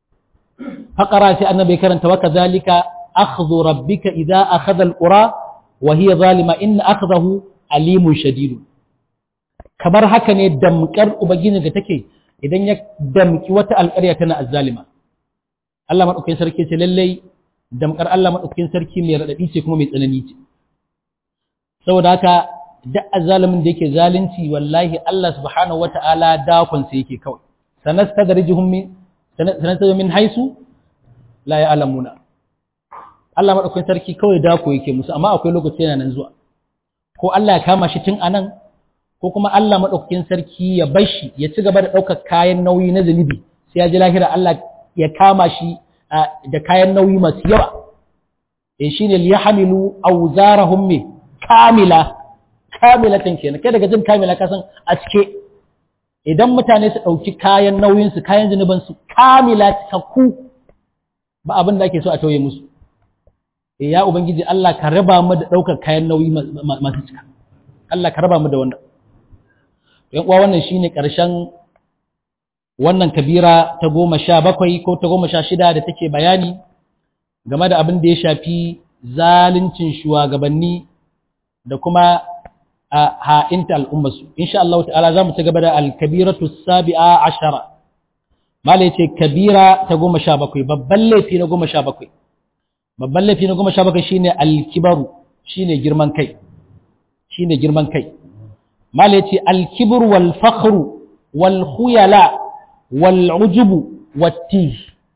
faqara sai annabi karanta wa kadhalika akhdhu rabbika idza akhadha alqura wa hiya zalima in akhdahu alimun shadid kamar haka ne damkar ubangiji da take idan ya damki wata alƙarya tana azzalima Allah madaukakin sarki ce lallai damkar Allah maɗaukakin sarki mai raɗaɗi ce kuma mai tsanani ce saboda haka duk azalimin da yake zalunci wallahi Allah subhanahu wata'ala dakon sa yake kawai sanastadrijuhum min sanastadrijuhum min haisu la ya'lamuna Allah maɗaukakin sarki kawai dako yake musu amma akwai lokaci yana nan zuwa ko Allah ya kama shi tun anan ko kuma Allah maɗaukakin sarki ya bar shi ya ci gaba da ɗaukar kayan nauyi na zunubi sai ya ji lahira Allah ya kama shi da kayan nauyi masu yawa in shine liyahmilu awzarahum mi kamila kamilatan kenan kai daga jin kamila ka san a cike idan mutane su dauki kayan nauyin su kayan zinuban su kamila takku ba abin da ake so a tauye musu eh ya ubangiji Allah ka raba mu da daukar kayan nauyi masu cika Allah ka raba mu da wannan yan uwa wannan shine karshen wannan kabira ta goma sha bakwai ko ta goma sha shida da take bayani game da abin da ya shafi zaluncin shugabanni da kuma a ha'inta al'ummarsu. Insha Allah ta'ala za mu ci gaba da alkabiratu sabi'a ashara. Mala ya ce kabira ta goma sha bakwai, babban laifi na goma sha bakwai. Babban laifi na goma sha bakwai shi ne alkibaru, shi ne girman kai. Shi ne girman kai. Mala ya ce alkibru wal fakhru wal khuyala والعجب والتيه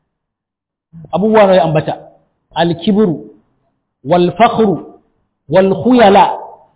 abubuwa ne ambata alkibru والفخر والخيلاء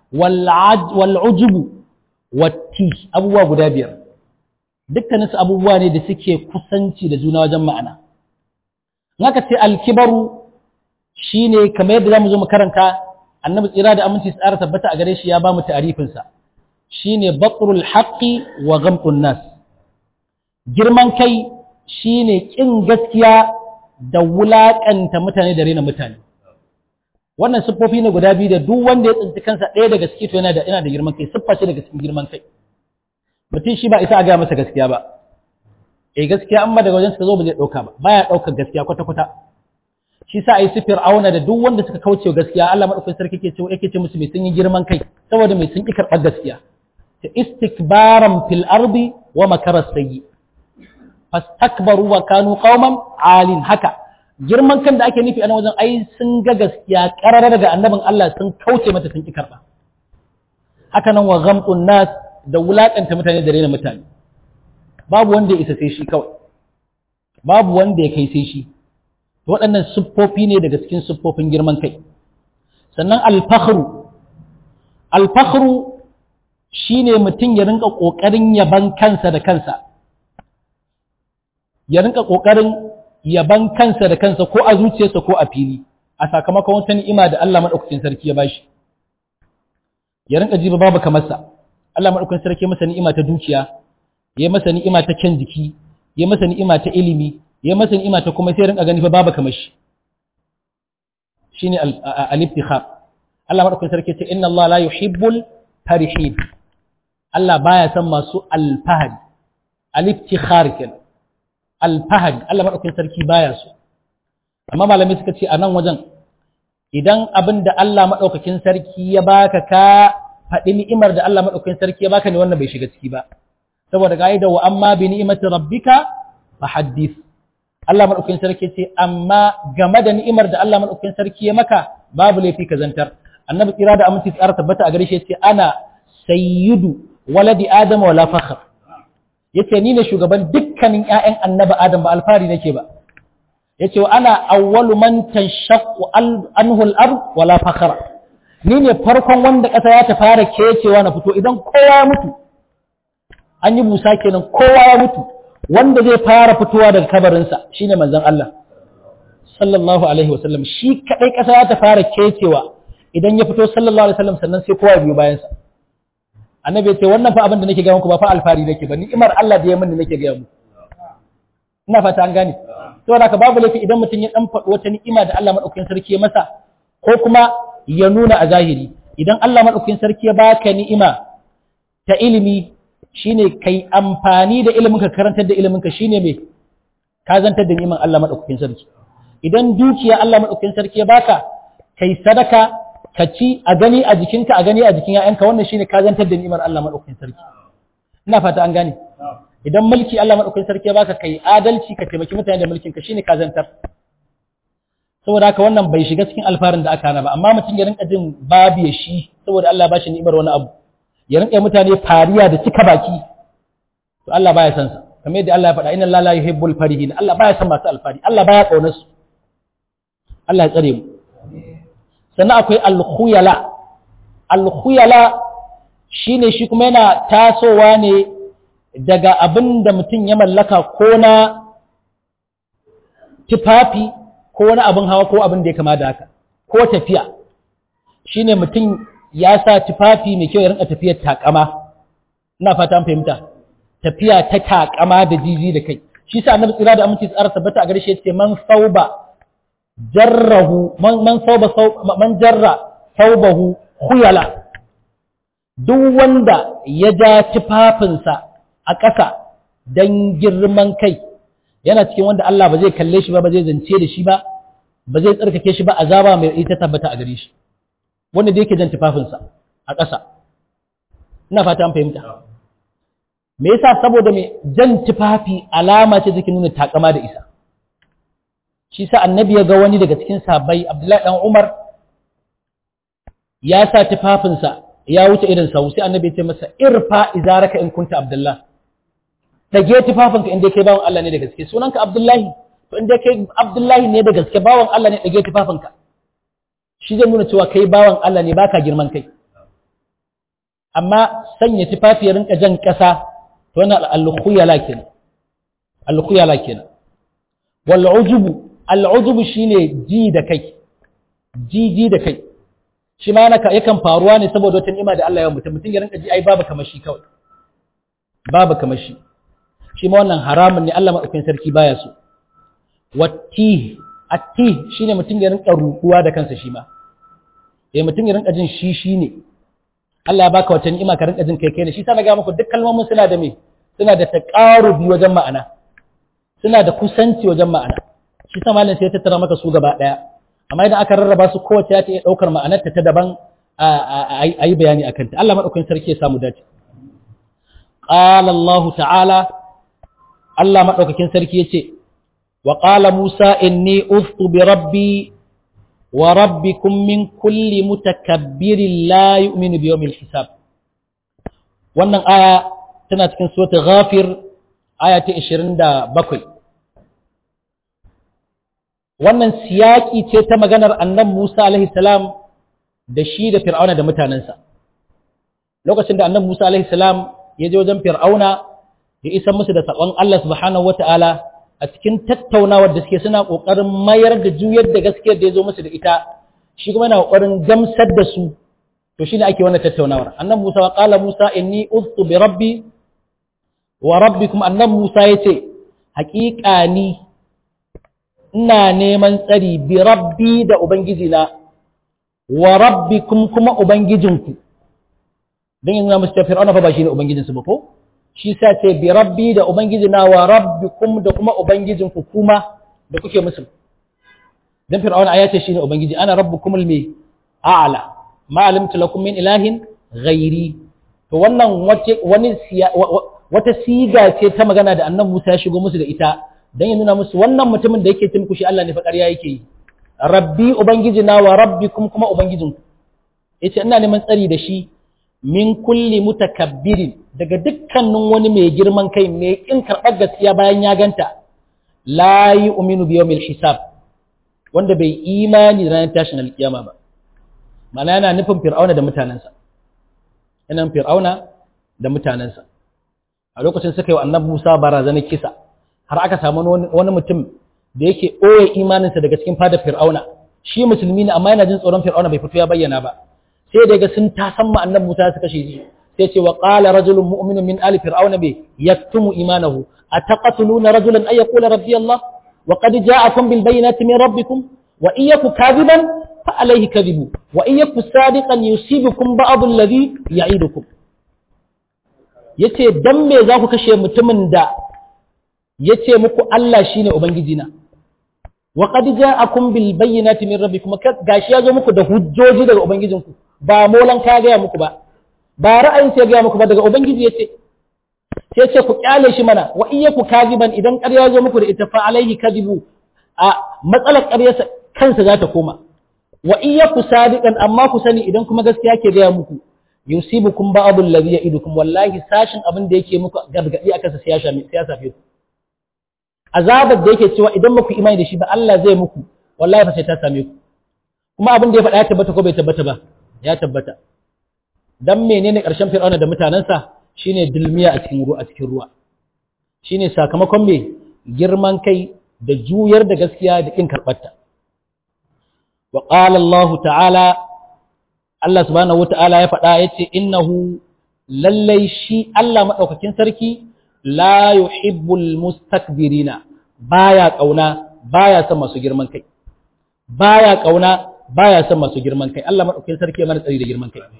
والعجب والتيه abubuwa guda biyar dukkaninsu abubuwa ne da suke kusanci da juna wajen ma'ana naka ce alkibaru shine kamar yadda zamu zo mu karanta annabi tsira da aminci tsara tabbata a gare shi ya ba mu ta'arifin sa shine batrul haqqi wa ghamtun nas girman kai shine kin gaskiya da wulakanta mutane da rena mutane wannan siffofi ne guda biyu da duk wanda ya tsinci kansa ɗaya daga ciki to yana da yana da girman kai siffa ce daga cikin girman kai mutum shi ba isa a gaya masa gaskiya ba eh gaskiya amma daga wajen suka zo ba zai ɗauka ba baya ɗaukar gaskiya kwata kwata shi sa ai sifir auna da duk wanda suka kauce gaskiya Allah madaukakin sarki yake ce yake ce musu mai sun yi girman kai saboda mai sun ki karɓar gaskiya ta istikbaran fil ardi wa makara sayyi fastakbaru wa kanu qauman alin haka girman kan da ake nufi a nan wajen ai sun ga gaskiya karara daga annabin Allah sun kauce mata sun ki karba haka nan wa ghamtun nas da wulakanta mutane da rena mutane babu wanda ya isa sai shi kawai babu wanda ya kai sai shi waɗannan siffofi ne daga cikin siffofin girman kai sannan alfakhru alfakhru shine mutum ya rinka ƙoƙarin yaban kansa da kansa ya rinka ƙoƙarin yaban kansa da kansa ko a zuciyarsa ko a fili a sakamakon wata ni'ima da Allah madaukakin sarki ya bashi ya rinka ji babu kamar sa Allah madaukakin sarki ya masa ni'ima ta dukiya ya masa ni'ima ta kyan jiki ya masa ni'ima ta ilimi ya masa ni'ima ta kuma sai rinka gani fa babu kamar shi shine al-ibtikhar Allah madaukakin sarki ce inna Allah la yuhibbul farihin Allah baya son masu alfahari al-ibtikhar kenan alfahari Allah madaukakin sarki baya so amma malamai suka ce a nan wajen idan abin da Allah madaukakin sarki ya baka ka faɗi ni'imar da Allah madaukakin sarki ya baka ne wannan bai shiga ciki ba saboda ka'ida wa amma bi ni'imati rabbika fahaddith Allah madaukakin sarki ce amma game da ni'imar da Allah madaukakin sarki ya maka babu laifi ka zantar annabi tsira da aminci tsara tabbata a gare shi yace ana sayyidu waladi adam wala fakhr yace ni ne shugaban dukkanin ƴaƴan annabi adam ba alfari nake ba yace wa ana awwalu man tashaqqu anhu al-ard wala fakhra ni ne farkon wanda ƙasa ya ta fara kecewa na fito idan kowa ya mutu an yi busa kenan kowa ya mutu wanda zai fara fitowa daga kabarinsa shine manzon Allah sallallahu alaihi wasallam shi kadai ƙasa ya ta fara kecewa idan ya fito sallallahu alaihi wasallam sannan sai kowa biyo bayan sa annabi ya ce wannan fa abin da nake ga muku ba fa alfari nake ba ni'imar Allah da ya mini nake ga muku ina fata an gane saboda haka babu laifi idan mutum ya dan faɗi wata ni'ima da Allah madaukakin sarki ya masa ko kuma ya nuna a zahiri idan Allah madaukakin sarki ya baka ni'ima ta ilimi shine kai amfani da ilimin ka karantar da ilimin ka shine me ka zantar da ni'iman Allah madaukakin sarki idan dukiya Allah madaukakin sarki ya baka kai sadaka ka ci a gani a jikinka a gani a jikin ‘ya'yanka wannan shine ka zantar da ni'imar Allah maɗaukakin sarki ina fata an gane idan mulki Allah maɗaukakin sarki ya baka kai adalci ka taimaki mutane da mulkin ka shine ka zantar saboda haka wannan bai shiga cikin alfarin da aka hana ba amma mutum ya rinka jin babu ya shi saboda Allah ba shi ni'imar wani abu ya rinka mutane fariya da cika baki to Allah baya san sa kamar yadda Allah ya faɗa inna Allah la yuhibbul farihin Allah baya san masu alfari Allah baya kaunar su Allah ya tsare mu sannan akwai alkhuyala alkhuyala shine shi kuma yana tasowa ne daga abin da mutum ya mallaka ko na tufafi ko wani abin hawa ko abin da ya kama da haka ko tafiya shine mutum ya sa tufafi mai kyau ya rinka tafiyar takama ina fata an fahimta tafiya ta takama da jiji da kai shi sa annabi tsira da aminci tsara tabbata a gare shi yace man sauba jarrahu man sauba man jarra saubahu khuyala duk wanda ya ja tufafinsa a ƙasa dan girman kai yana cikin wanda Allah ba zai kalle shi ba ba zai zance da shi ba ba zai tsarkake shi ba azaba mai ita tabbata a gare shi wanda da yake jan tufafinsa a ƙasa ina fata an fahimta me yasa saboda me jan tufafi alama ce take nuna takama da isa shi sa annabi ya ga wani daga cikin sahabbai Abdullahi dan Umar ya sa tufafinsa ya wuce irin sa sai annabi ya ce masa irfa izaraka in kunta Abdullah dage tufafinka inda kai bawan Allah ne da gaske sunanka Abdullahi to inda kai Abdullahi ne da gaske bawan Allah ne dage tufafinka shi zai nuna cewa kai bawan Allah ne baka girman kai amma sanya tufafi ya rinka jan ƙasa to wannan al-khuyala kenan al-khuyala kenan wal ujubu al'udubu shi ne ji da kai, ji ji da kai, shi ma yakan faruwa ne saboda wata ni'ima da Allah ya mutum, mutum ya rinka ji ai babu kamar shi kawai, babu kamar shi, shi ma wannan haramun ne Allah maɗaukin sarki baya so. Watti, atti shi ne mutum ya rinka rukuwa da kansa shi ma, ya mutum ya rinka jin shi shi ne, Allah ya baka wata ni'ima ka rinka jin kai kai ne, shi sa na ga muku duk kalmomin suna da me, suna da taƙarubi wajen ma'ana, suna da kusanci wajen ma'ana. shi sa malam sai ya tattara maka su gaba daya amma idan aka rarraba su kowace ta iya daukar ma'anarta ta daban a yi bayani akan ta Allah madaukakin sarki ya samu dace qala Allah ta'ala Allah madaukakin sarki yace wa qala Musa inni uftu bi rabbi wa rabbikum min kulli mutakabbirin la yu'minu bi yawmil hisab wannan aya tana cikin suratul ghafir aya ta 27 wannan siyaki ce ta maganar annabi Musa alaihi salam da shi da Fir'auna da mutanensa lokacin da annabi Musa alaihi salam ya je wajen Fir'auna ya isa musu da sakon Allah subhanahu wataala a cikin tattaunawar da suke suna kokarin mayar da juyar da gaskiyar da ya zo musu da ita shi kuma yana kokarin gamsar da su to shine ake wannan tattaunawar annabi Musa wa qala Musa inni uztu bi rabbi wa rabbikum annabi Musa yace haƙiƙa ni ina neman tsari bi rabbi da ubangiji na wa rabbikum kuma ubangijinku dan yanzu musu ta fir'auna fa ba shine ubangijinsu ba ko shi sa ce bi rabbi da ubangiji na wa rabbikum da kuma ubangijinku kuma da kuke musu dan fir'auna ya ce shine ubangiji ana rabbukumul mi a'la ma alimtu lakum min ilahin ghairi to wannan wace wani wata siga ce ta magana da annabi Musa ya shigo musu da ita dan ya nuna musu wannan mutumin da yake timku shi Allah ne fa ƙarya yake yi rabbi ubangiji na wa rabbikum kuma ubangijinku yace ina neman tsari da shi min kulli mutakabbirin daga dukkanin wani mai girman kai mai kin karɓar gaskiya bayan ya ganta la yu'minu bi yawmil hisab wanda bai imani da ranar tashin alkiyama ba mana yana nufin fir'auna da mutanensa yana fir'auna da mutanensa a lokacin suka yi wa annabi Musa barazanar kisa har aka samu wani mutum da yake ɓoye imaninsa daga cikin fadar fir'auna shi musulmi ne amma yana jin tsoron fir'auna bai fito ya bayyana ba sai daga sun tasan ma annabi Musa suka kashe shi sai ce wa qala rajulun mu'minun min ali fir'auna bi yaktumu imanahu ataqatuluna rajulan ay yaqula rabbi Allah wa qad ja'akum bil bayyinati min rabbikum wa in yaku kadiban fa alayhi kadibu wa in yaku sadiqan yusibukum ba'd alladhi ya'idukum yace dan me za ku kashe mutumin da yace muku Allah shine ubangijina wa qad ja'akum bil bayyinati min rabbikum gashi ya zo muku da hujjoji daga ubangijinku ba molan ka gaya muku ba ba ra'ayin sai gaya muku ba daga ubangiji yace sai ce ku kyale shi mana wa iyyaku kadiban idan ƙarya zo muku da ita fa alaihi kadibu a matsalar ƙaryarsa kansa za ta koma wa iyyaku sadiqan amma ku sani idan kuma gaskiya ke gaya muku yusibukum ba'dul ladhi ya'idukum wallahi sashin abin da yake muku gargadi akan sa sai ya shafe sai ya safe ku azabar da yake cewa idan muku imani da shi ba Allah zai muku wallahi fa sai ta same ku kuma abin da ya faɗa ya tabbata ko bai tabbata ba ya tabbata dan menene ƙarshen fir'auna da mutanensa shine dilmiya a cikin ruwa a cikin ruwa shine sakamakon me girman kai da juyar da gaskiya da kin karbarta wa qala Allah ta'ala Allah subhanahu wata'ala ya faɗa yace innahu lallai shi Allah madaukakin sarki la yuhibbul mustakbirina baya kauna baya son masu girman kai baya kauna baya son masu girman kai Allah madaukakin sarki ya mana tsari da girman kai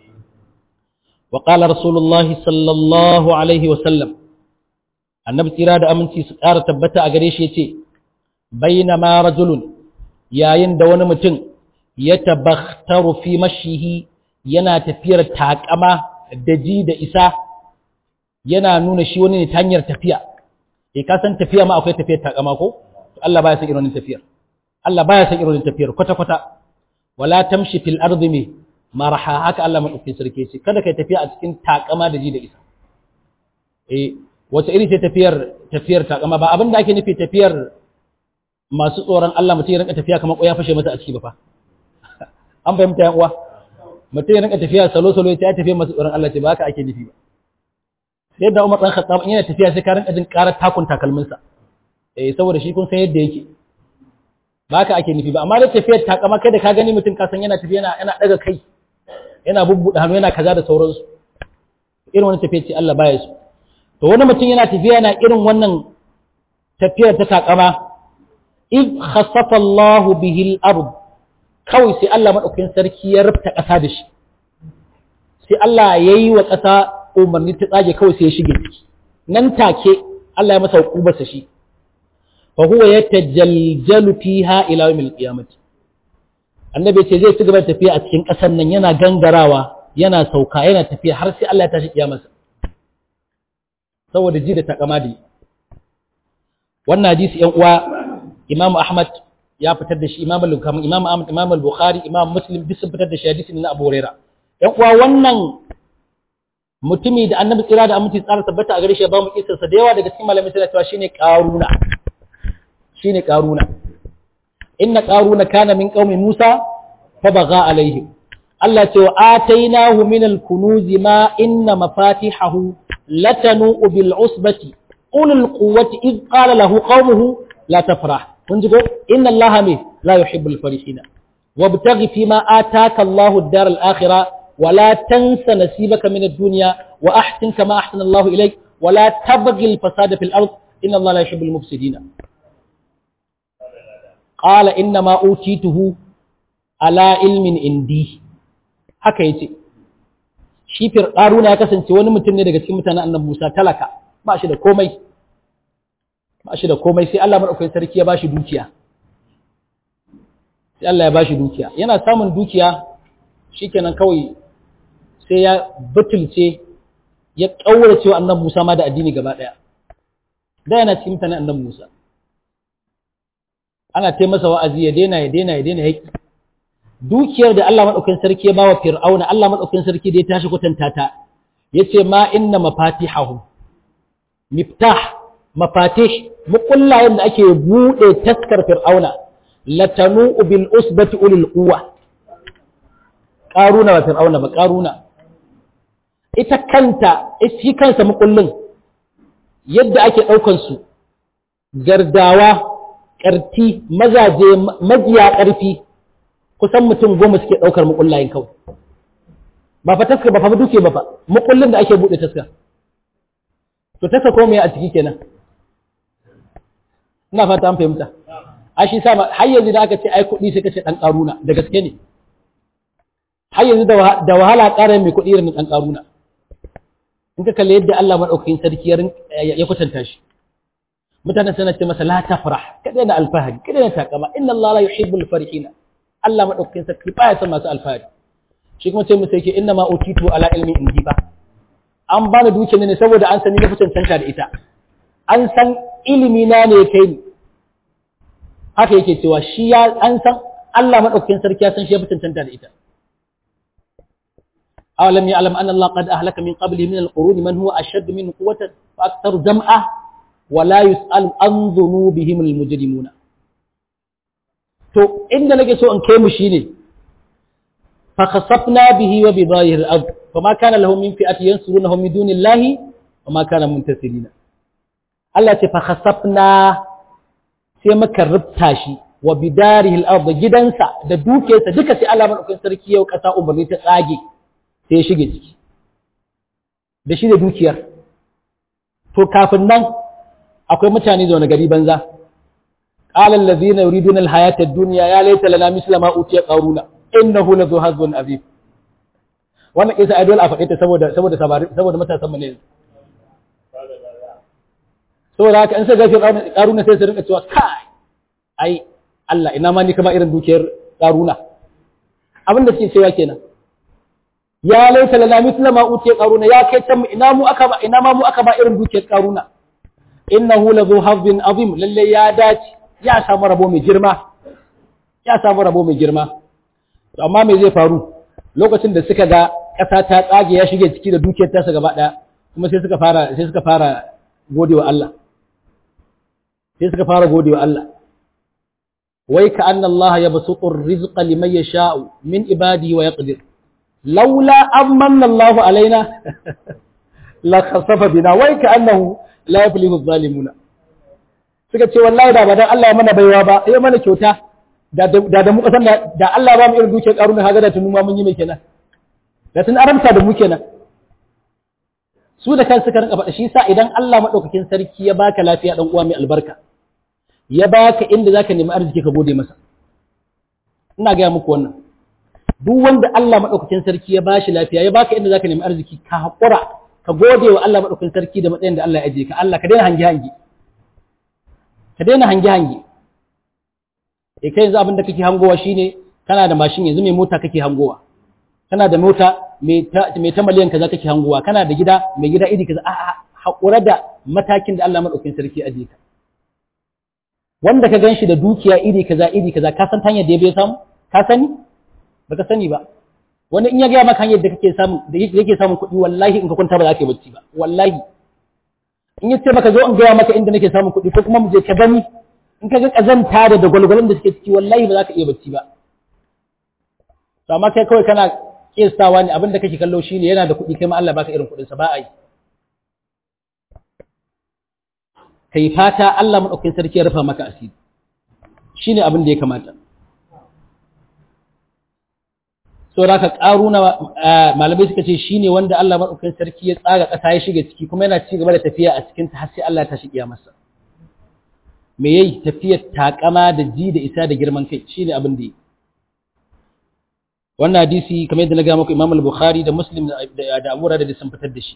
wa qala rasulullahi sallallahu alaihi wa sallam annabi tsira da aminci su ƙara tabbata a gare shi yace bainama rajulun yayin da wani mutum ya tabakhtaru fi mashihi yana tafiyar takama da ji da isa yana nuna shi wani ne ta hanyar tafiya eh ka san tafiya ma akwai tafiyar takama ko Allah baya san irin tafiyar Allah baya san irin tafiyar kwata kwata wala tamshi fil ardi mi marha haka Allah madaukakin sarki ce kada kai tafiya a cikin takama da ji da isa eh wace iri ce tafiyar tafiyar takama ba abin da ake nufi tafiyar masu tsoron Allah mutum ya rinka tafiya kamar ya fashe masa a ciki ba fa an fahimta yan uwa mutum ya rinka tafiya salo salo ya tafiya masu tsoron Allah ce ba haka ake nufi ba sai da Umar dan Khattab yana tafiya sai ka rinka jin karar takun takalminsa eh saboda shi kun san yadda yake ba haka ake nufi ba amma da tafiyar takama kai da ka gani mutum ka san yana tafiya yana yana daga kai yana bubbuɗe hannu yana kaza da sauransu irin wani tafiya ce Allah baya su to wani mutum yana tafiya yana irin wannan tafiyar ta takama id khasafa Allah bihi al-ard kawai sai Allah madaukakin sarki ya rufta ƙasa da shi sai Allah yayi wa ƙasa umarni ta tsage kawai sai ya shige ciki nan take Allah ya masa hukubarsa shi fa huwa yatajaljalu fiha ila yawmil qiyamah annabi ce zai ci gaba da tafiya a cikin ƙasar nan yana gangarawa yana sauka yana tafiya har sai Allah ya tashi kiyamarsa saboda ji da takama da wannan hadisi yan uwa Imam Ahmad ya fitar da shi Imam al-Bukhari Imam Ahmad Imam al-Bukhari Imam Muslim duk sun fitar da shi hadisi na Abu Huraira yan uwa wannan mutumi da Annabi tsira da aminci tsara tabbata a gare shi ya ba mu kissarsa da yawa daga cikin malamai suna cewa shine Qaruna shine Qaruna inna Qaruna kana min qaumi Musa fa baga alaihim Allah ce wa atainahu min al-kunuz ma inna mafatihahu latanu bil usbati ulul quwwati id qala lahu qaumuhu la tafrah kun ji ko inna Allah me la yuhibbul farihina wabtaghi fima ataka Allah ad-dar al-akhirah wa la tansa nasibaka min ad-dunya wa ahsin kama ahsana Allah ilayk wa la tabghi al-fasada fil ard inna Allah la yuhibbul mufsidina qala inna ma utituhu ala ilmin indi haka yace shi firqaruna ya kasance wani mutum ne daga cikin mutanen annabi Musa talaka ba shi da komai ba shi da komai sai Allah madaukakin sarki ya bashi dukiya sai Allah ya bashi dukiya yana samun dukiya shikenan kawai sai ya butulce ya kaurace wa annabi Musa ma da addini gaba daya da yana cikin mutanen annabi Musa ana tai masa wa'azi ya daina ya daina ya daina yaki dukiyar da Allah madaukakin sarki ya bawa Fir'auna Allah madaukakin sarki da ya tashi kwatanta ta yace ma inna mafatihahu miftah mafatih mukullayen da ake bude taskar Fir'auna latanu bil usbati ulil quwwa qaruna wa Fir'auna ba qaruna ita kanta shi kansa mukullin yadda ake daukan su gardawa karti mazaje majiya karfi kusan mutum goma suke ɗaukar mukullayin kawai ba fa taska ba fa duke ba fa mukullin da ake buɗe taska to taska ko me a ciki kenan ina fata an fahimta a shi sa har yanzu da aka ce ai kuɗi sai ka ce ɗan ƙaruna da gaske ne har yanzu da wahala ƙara mai kuɗi irin ɗan ƙaruna in ka kalli yadda Allah maɗaukakin sarki ya kwatanta shi mutanen suna ce masa la tafrah kada na alfahari kada na takama inna Allah la yuhibbul farihina Allah maɗaukakin sarki baya son masu alfahari shi kuma ce musu yake inna ma utitu ala ilmi indi ba an bani dukiyar ne saboda an sani na cancanta da ita an san ilimi na ne kai ni haka yake cewa shi ya an san Allah maɗaukakin sarki ya san shi ya cancanta da ita awalam ya alam anna Allah qad ahlaka min qabli min al-qurun man huwa ashadd min quwwatan wa akthar jam'a wa la yus'al an dhunubihim al-mujrimuna to inda nake so in kai mu shine fa khasafna bihi wa bi dhahir al-ard fama kana lahu min fi'ati yansurunahu min dunillahi wa ma kana muntasirina Allah ce fa khasafna sai muka rubta shi wa bidarihi al-ard gidansa da dukiyarsa duka sai Allah madaukakin sarki yau kasa umarni ta tsage sai ya shige ciki da shi da dukiyar to kafin nan akwai mutane zaune gari banza قال الذين يريدون الحياة الدنيا يا ليت لنا مثل ما أوتي قارون إنه لذو حظ عظيم wannan kisa ai dole a faɗe ta saboda saboda saboda matasan mu ne saboda haka in sai gafi karuna sai su rinka cewa kai ai Allah ina ma ni kama irin dukiyar karuna abin da suke cewa kenan ya laita lana mithla ma utiya qaruna ya kai tan ina mu aka ba ina ma mu aka ba irin dukiyar qaruna innahu la zu hazzin azim lalle ya dace ya samu rabo mai girma ya samu rabo mai girma to amma me zai faru lokacin da suka ga ƙasa ta tsage ya shige ciki da dukiyar tasa gaba ɗaya kuma sai suka fara sai suka fara godewa Allah sai suka fara godewa Allah wai ka anna Allah yabsutu ar-rizqa liman yasha'u min ibadihi wa yaqdir laula amanna Allah alaina la khasafa bina wai ka annahu la yaflihu adh-dhalimuna suka ce wallahi da ba dan Allah ya mana baiwa ba ya mana kyauta da da da mu kasan da Allah ba mu irin dukiyar karuna kaga da tunu ma mun yi mai kenan da tun aramta da mu kenan su da kansu ka rinka faɗa shi sa idan Allah madaukakin sarki ya baka lafiya dan uwa mai albarka ya baka inda zaka nemi arziki ka gode masa ina ga muku wannan duk wanda Allah madaukakin sarki ya bashi lafiya ya baka inda zaka nemi arziki ka hakura ka gode wa Allah madaukakin sarki da matsayin da Allah ya aje ka Allah ka daina hangi hangi ka daina hangi hangi e kai yanzu abin da kake hangowa shine kana da mashin yanzu mai mota kake hangowa kana da mota mai ta miliyan kaza kake hangowa kana da gida mai gida iri kaza a'a haƙura da matakin da Allah maɗaukin sarki aje ka wanda ka gan shi da dukiya iri kaza iri kaza ka san hanyar da ya bai samu ka sani ba ka sani ba wani in ya gaya maka hanyar da kake samu da yake samun kuɗi wallahi in ka kwanta ba za ka yi bacci ba wallahi in ya ce maka zo in gaya maka inda nake samun kuɗi ko kuma mu je ka gani in ka ga kazanta da da gwalgwalon da suke ciki wallahi ba za ka iya bacci ba to amma kai kawai kana kistawa ne abin da kake kallo shine yana da kuɗi kai ma Allah baka irin kuɗinsa ba a yi kai fata Allah maɗaukakin sarki ya rufa maka asiri shine abin da ya kamata so da ka ƙaruna malamai suka ce shine wanda Allah maɗaukakin sarki ya tsaga ƙasa ya shiga ciki kuma yana ci gaba da tafiya a cikin ta har sai Allah ta shiga masa me yayi tafiyar takama da ji da isa da girman kai shine abin da yi wannan hadisi kamar yadda na ga muku Imam al-Bukhari da Muslim da Abu Hurairah da sun fitar da shi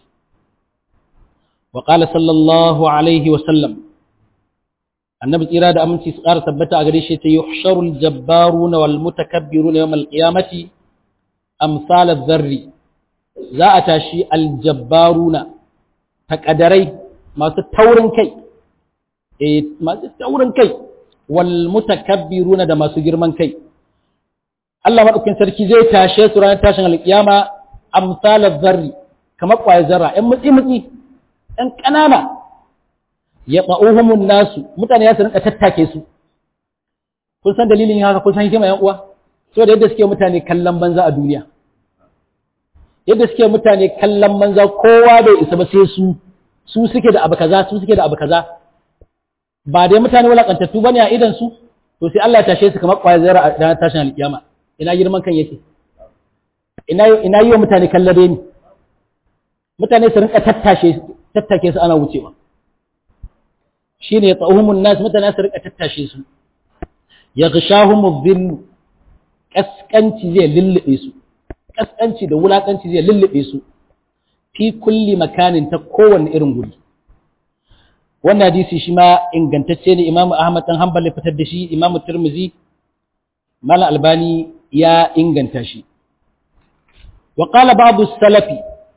wa qala sallallahu alaihi wa sallam annabi tsira da aminci su ƙara tabbata a gare shi ta yuhsharul jabbaruna wal mutakabbiruna yawm al-qiyamati amsal adh-dharri za a tashi al-jabbaruna takadarai masu taurin kai eh masu taurin kai wal mutakabbiruna da masu girman kai Allah maɗaukin sarki zai tashe su ranar tashin alƙiyama amsalar zarri kamar ƙwayar zarra ‘yan mutsi-mutsi ‘yan ƙanana ya ɓa'uhumun nasu mutane ya su rinka tattake su kun san dalilin haka kun san hikima ‘yan uwa so da yadda suke mutane kallon banza a duniya yadda suke mutane kallon banza kowa bai isa ba sai su su suke da abu kaza su suke da abu kaza ba dai mutane wulaƙantattu bane a idan su to sai Allah ya tashe su kamar ƙwayar zarra a ranar tashin alƙiyama ina girman kan yake ina yi wa mutane kallabe ni mutane su rinka tattashe tattake su ana wucewa shi ne tsahumun nas mutane su rinka tattashe su ya gashahumu zillu kaskanci zai lullube su kaskanci da wulakanci zai lullube su fi kulli makanin ta kowanne irin guri wannan hadisi shi ma ingantacce ne imamu ahmad dan hanbal ya fitar da shi imamu tirmizi mala albani ya inganta shi wa qala babu salafi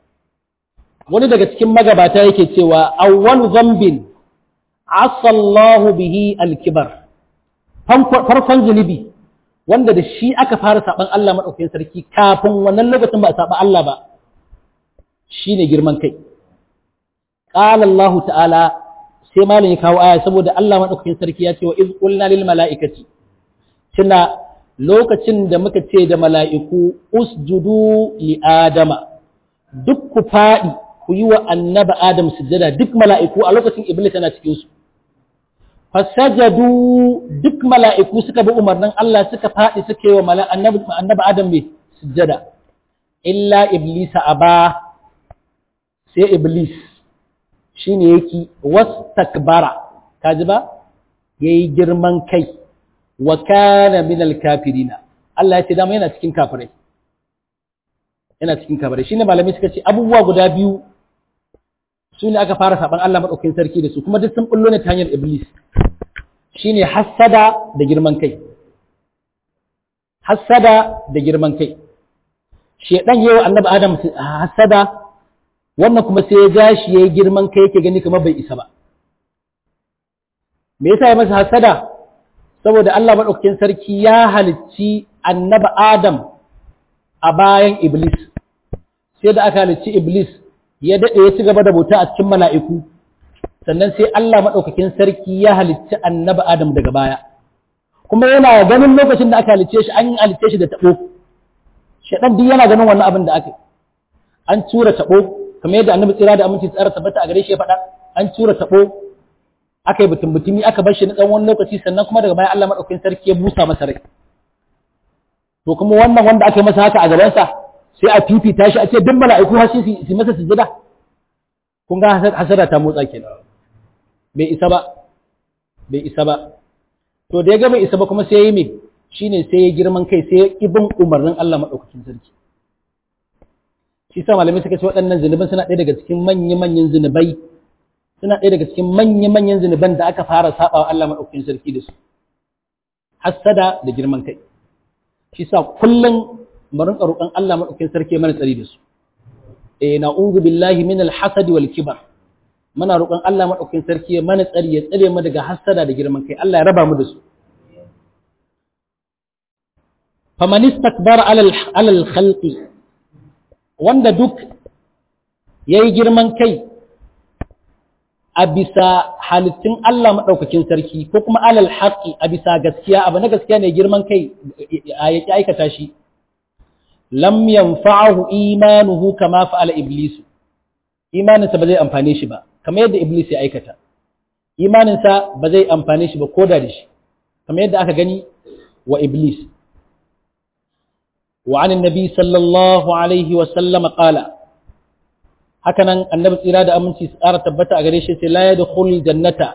wani daga cikin magabata yake cewa awwalu dhanbin asallahu bihi alkibar farkon zunubi wanda da shi aka fara saban Allah madaukakin sarki kafin wannan lokacin ba a saba Allah ba shine girman kai qala Allah ta'ala sai malam ya kawo aya saboda Allah madaukakin sarki ya ce wa iz qulna lil mala'ikati tuna lokacin da muka ce da mala'iku usjudu li adama duk ku faɗi ku yi wa annaba adam sujjada duk mala'iku a lokacin iblis yana cikinsu fasajadu duk mala'iku suka bi umarnin Allah suka faɗi suka yi wa annaba adam mai sujjada illa iblisa aba sai iblis shi ne yake wasu takbara kaji ba ya yi girman kai wa kana min al-kafirina Allah ya ce dama yana cikin kafirai yana cikin kafirai shine malamai suka ce abubuwa guda biyu su ne aka fara saban Allah madaukakin sarki da su kuma duk sun bullo ne ta hanyar iblis shine hassada da girman kai hassada da girman kai shedan yayi annabi adam hassada wannan kuma sai ya gashi yayi girman kai yake gani kamar bai isa ba me yasa ya masa hassada saboda Allah maɗaukakin sarki ya halicci annaba Adam a bayan Iblis, sai da aka halicci Iblis ya daɗe ya ci gaba da bauta a cikin mala'iku, sannan sai Allah maɗaukakin sarki ya halicci annaba Adam daga baya. Kuma yana ganin lokacin da aka halicce shi an halicce shi da taɓo, shaɗan duk yana ganin wannan abin da aka An tura taɓo, kamar yadda annabi tsira da aminci tsara tabbata a gare shi ya faɗa, an tura taɓo aka yi butun butumi aka bar shi na tsawon lokaci sannan kuma daga baya Allah madaukakin sarki ya busa masa rai to kuma wannan wanda aka yi masa haka a gabansa sai a fifita shi a ce duk mala'iku har su su masa sujada kun ga hasara ta motsa kenan bai isa ba bai isa ba to da ya ga bai isa ba kuma sai ya yi me shine sai ya girman kai sai ya ibin umarnin Allah madaukakin sarki shi sa malamai suka ce waɗannan zunuban suna ɗaya daga cikin manya-manyan zunubai suna ɗaya daga cikin manya-manyan zunuban da aka fara saba wa Allah maɗaukakin sarki da su hassada da girman kai shi sa kullum mu rinka roƙon Allah maɗaukakin sarki mana tsari da su eh na'udhu billahi min al-hasad wal kibar muna roƙon Allah madaukakin sarki ya mana tsari ya tsare mu daga hasada da girman kai Allah ya raba mu da su faman istakbara alal alal khalqi wanda duk yayi girman kai a bisa halittun Allah maɗaukakin sarki ko kuma alal haƙi a bisa gaskiya abu na gaskiya ne girman kai a yake aikata shi lam yanfa'ahu imanuhu kama fa'ala iblisu imaninsa ba zai amfane shi ba kamar yadda iblis ya aikata imaninsa ba zai amfane shi ba ko da shi kamar yadda aka gani wa iblis wa anin nabi sallallahu alaihi wa sallama qala hakanan annabi tsira da aminci su ƙara tabbata a gare shi sai la yadkhul jannata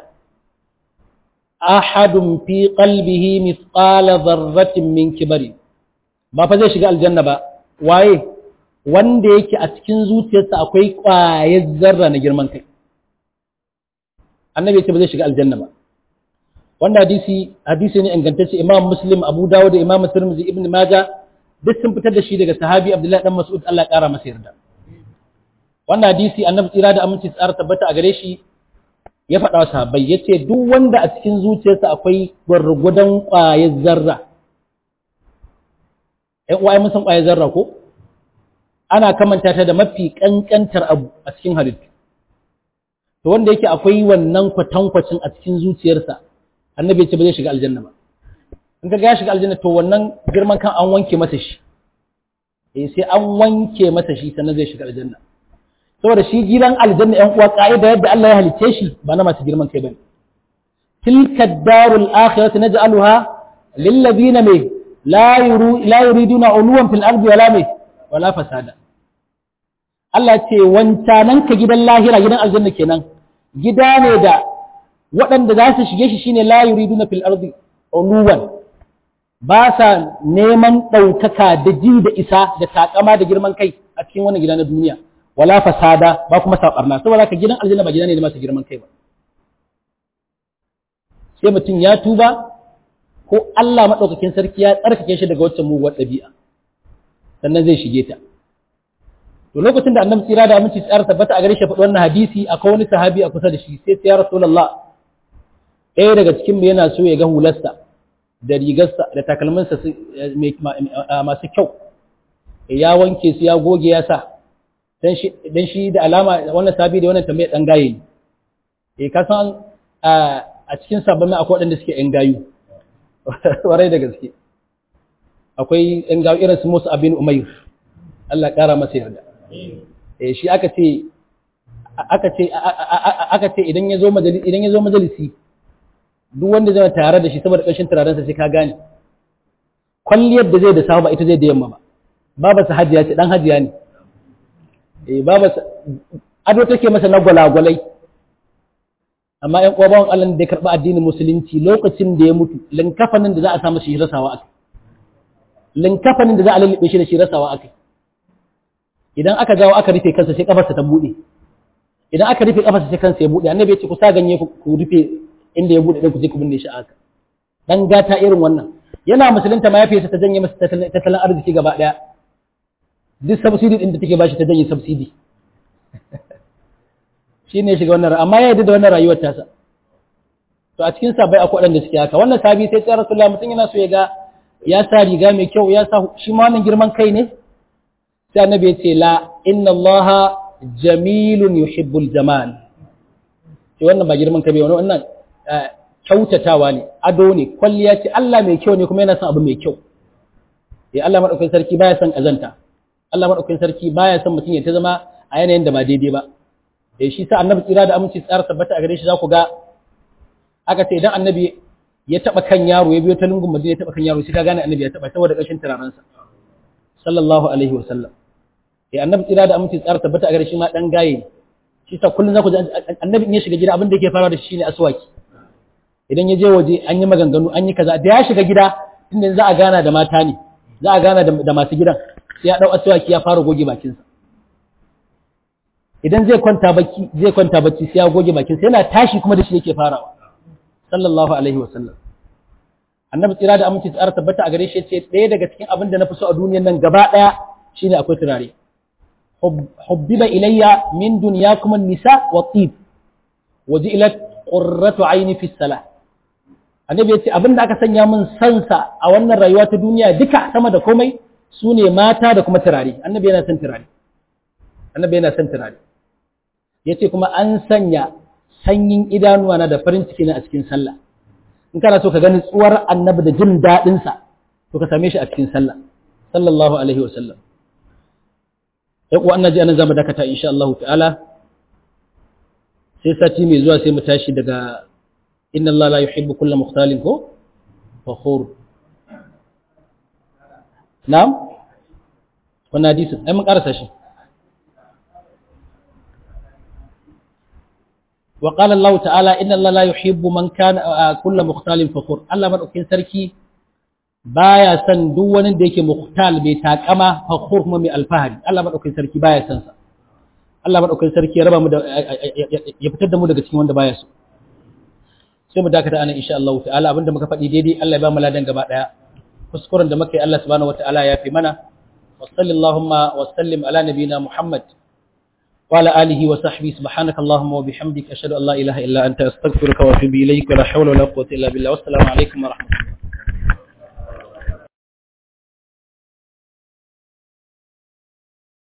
ahadun fi qalbihi mithqala dharratin min kibari ba fa zai shiga aljanna ba waye wanda yake a cikin zuciyarsa akwai ƙwayar zarra na girman kai annabi ya ce ba zai shiga aljanna ba wanda hadisi hadisi ne ingantacce imam muslim abu dawud da imam tirmidhi ibn maja duk sun fitar da shi daga sahabi abdullahi dan mas'ud Allah ya kara masa yarda wannan hadisi annabi tsira da aminci tsara tabbata a gare shi ya faɗa wa sahabbai yace duk wanda a cikin zuciyarsa akwai gwargwadon ƙwayar zarra ƴan uwa mun san ƙwayar zarra ko ana kamanta ta da mafi kankantar abu a cikin halittu to wanda yake akwai wannan kwatankwacin a cikin zuciyarsa annabi ce ba zai shiga aljanna ba in ka ya shiga aljanna to wannan girman kan an wanke masa shi eh sai an wanke masa shi sannan zai shiga aljanna saboda shi gidan aljanna ƴan uwa ka'ida yadda Allah ya halicce shi ba na masu girman kai bane tilka darul akhirati naj'aluha lil ladina mai la yuru la yuriduna uluwan fil ardi wala mai wala fasada Allah ce wancanan ka gidan lahira gidan aljanna kenan gida ne da waɗanda za su shige shi shine la yuriduna fil ardi uluwan ba sa neman ɗaukaka da ji da isa da takama da girman kai a cikin wannan gida na duniya wala fasada ba kuma saɓarna saboda ka gidan aljanna ba gida ne da masu girman kai ba sai mutum ya tuba ko Allah maɗaukakin sarki ya tsarkake shi daga waccan muguwar ɗabi'a sannan zai shige ta to lokacin da annabi tsira da aminci tsara tabbata a gare shi faɗi wannan hadisi akwai wani sahabi a kusa da shi sai ya rasulullah ɗaya daga cikin mu yana so ya ga hularsa da rigarsa da takalminsa masu kyau ya wanke su ya goge ya sa dan shi da alama wannan sahabi da wannan tambayar dan gaye ne eh ka san a cikin sabbin akwai waɗanda suke yan gayu warai da gaske akwai yan gayu irin su Musa abin Umayr Allah ƙara masa yarda eh shi aka ce aka ce aka ce idan ya zo majalisi idan ya zo majalisi duk wanda zai tare da shi saboda ƙarshen turaren sa sai ka gane kwalliyar da zai da safa ba ita zai da yamma ba baba sa hajiya ce dan hajiya ne eh baba ado take masa na gwalagwalai amma ƴan uwa bawan Allah da ya karɓi addinin musulunci lokacin da ya mutu linkafanin da za a sa masa shi rasawa akai linkafanin da za a lullube shi da shi rasawa akai idan aka jawo aka rufe kansa sai kafarsa ta bude idan aka rufe kafarsa sai kansa ya bude annabi ya ce ku sa ganye ku rufe inda ya bude din ku je ku binne shi aka dan gata irin wannan yana musulunta ma yafiyarsa ta janye masa tattalin arziki gaba daya duk subsidy din da take bashi ta janye subsidy shine shiga wannan amma ya yarda da wannan rayuwar tasa to a cikin sabai akwai waɗanda suke haka wannan sabi sai tsaya rasulullah mutum yana so ya ga ya sa riga mai kyau ya sa shi ma wannan girman kai ne sai annabi ya ce la inna Allah jamilun yuhibbul jamal sai wannan ba girman kai wani wannan kyautatawa ne ado ne kwalliya ce Allah mai kyau ne kuma yana son abu mai kyau eh Allah madaukakin sarki baya son kazanta Allah madaukakin sarki baya son mutum ya ta zama a yanayin da ba daidai ba eh shi sa annabi tsira da aminci tsara tabbata a gare shi za ku ga aka ce idan annabi ya taba kan yaro ya biyo ta lungun madina ya taba kan yaro sai ka gane annabi ya taba saboda kashin turarensa sallallahu alaihi wa sallam eh annabi tsira da aminci tsara tabbata a gare shi ma dan gaye shi sa kullun za ku ji annabi in ya shiga gida abin da yake fara da shi ne aswaki idan ya je waje an yi maganganu an yi kaza da ya shiga gida inda za a gana da mata ne za a gana da masu gidan sai ya dau aswaki ya fara goge bakinsa idan zai kwanta bacci zai kwanta bacci sai ya goge bakinsa yana tashi kuma da shi yake farawa sallallahu alaihi wa sallam annabi tsira da aminci tsara tabbata a gare shi ce ɗaya daga cikin abin da na fi so a duniyar nan gaba ɗaya shine akwai turare hubbiba ilayya min dunyakum an-nisa wa tib wajilat qurratu aini fi salah annabi yace abinda aka sanya min sansa a wannan rayuwa ta duniya duka sama da komai sune mata da kuma turare annabi yana son turare annabi yana son turare yace kuma an sanya sanyin idanuwa na da farin ciki na a cikin sallah in kana so ka gani tsuwar annabi da jin daɗin sa to ka same shi a cikin sallah sallallahu alaihi wasallam sai kuwa annaji anan zamu dakata insha Allah ta'ala sai sati mai zuwa sai mu tashi daga inna Allah la yuhibbu kulla mukhtalin ko fakhur na'am wannan hadisi ai mun karasa shi wa qala Allah ta'ala inna Allah la yuhibbu man kana kulla mukhtalin fakhur Allah madaukin sarki baya son duk wani da yake mukhtal mai takama fakhur kuma mai alfahari Allah madaukin sarki baya son sa Allah madaukin sarki ya raba mu da ya fitar da mu daga cikin wanda baya so sai mu dakata anan insha Allah ta'ala abinda muka faɗi daidai Allah ya ba mu ladan gaba daya kuskuren da muka yi Allah subhanahu wataala ya fi mana wa sallallahu wa sallim ala nabina Muhammad wa ala alihi wa sahbihi subhanaka allahumma wa bihamdika ashhadu an la ilaha illa anta astaghfiruka wa atubu ilayk wa la hawla wa la quwwata illa billah wassalamu alaikum wa rahmatullahi